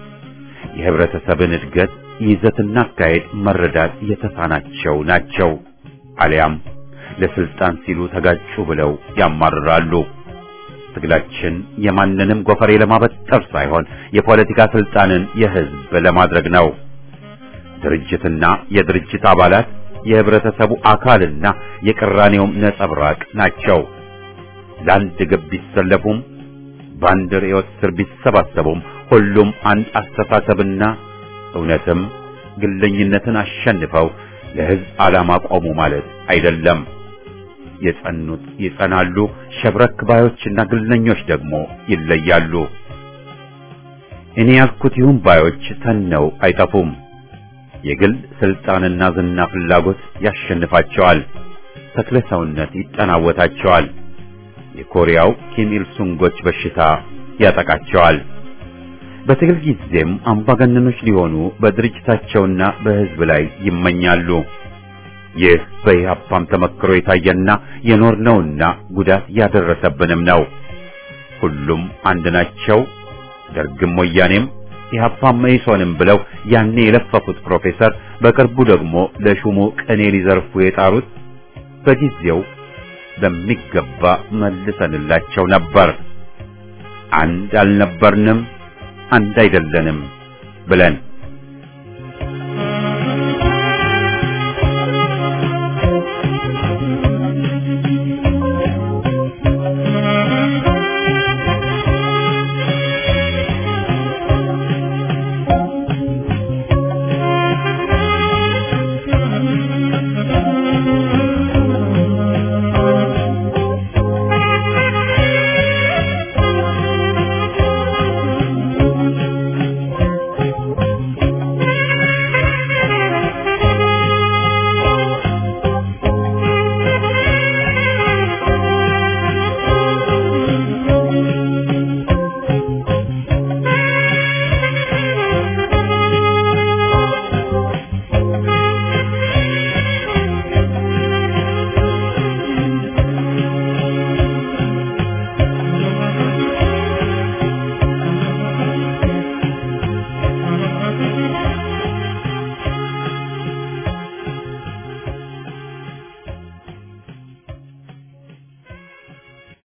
የህብረተሰብን እድገት ይዘትና አካሄድ መረዳት የተሳናቸው ናቸው። አሊያም ለስልጣን ሲሉ ተጋጩ ብለው ያማርራሉ። ትግላችን የማንንም ጎፈሬ ለማበጠር ሳይሆን የፖለቲካ ስልጣንን የህዝብ ለማድረግ ነው። ድርጅትና የድርጅት አባላት የህብረተሰቡ አካልና የቅራኔውም ነጸብራቅ ናቸው። ለአንድ ግብ ቢሰለፉም በአንድ ርዕዮት ስር ቢሰባሰቡም ሁሉም አንድ አስተሳሰብና እውነትም ግለኝነትን አሸንፈው ለህዝብ ዓላማ ቆሙ ማለት አይደለም። የጸኑት ይጸናሉ፣ ሸብረክ ባዮችና ግለኞች ደግሞ ይለያሉ። እኔ ያልኩት ይሁን ባዮች ተነው አይጠፉም። የግል ስልጣንና ዝና ፍላጎት ያሸንፋቸዋል። ተክለ ሰውነት ይጠናወታቸዋል። የኮሪያው ኪም ኢል ሱንጎች በሽታ ያጠቃቸዋል። በትግል ጊዜም አምባገነኖች ሊሆኑ በድርጅታቸውና በህዝብ ላይ ይመኛሉ። ይህ በኢህአፓም ተመክሮ የታየና የኖርነውና ጉዳት ያደረሰብንም ነው። ሁሉም አንድ ናቸው። ደርግም ወያኔም ኢህአፓም መኢሶንም ብለው ያኔ የለፈፉት ፕሮፌሰር በቅርቡ ደግሞ ለሹሙ ቅኔ ሊዘርፉ የጣሩት በጊዜው በሚገባ መልሰንላቸው ነበር። አንድ አልነበርንም፣ አንድ አይደለንም ብለን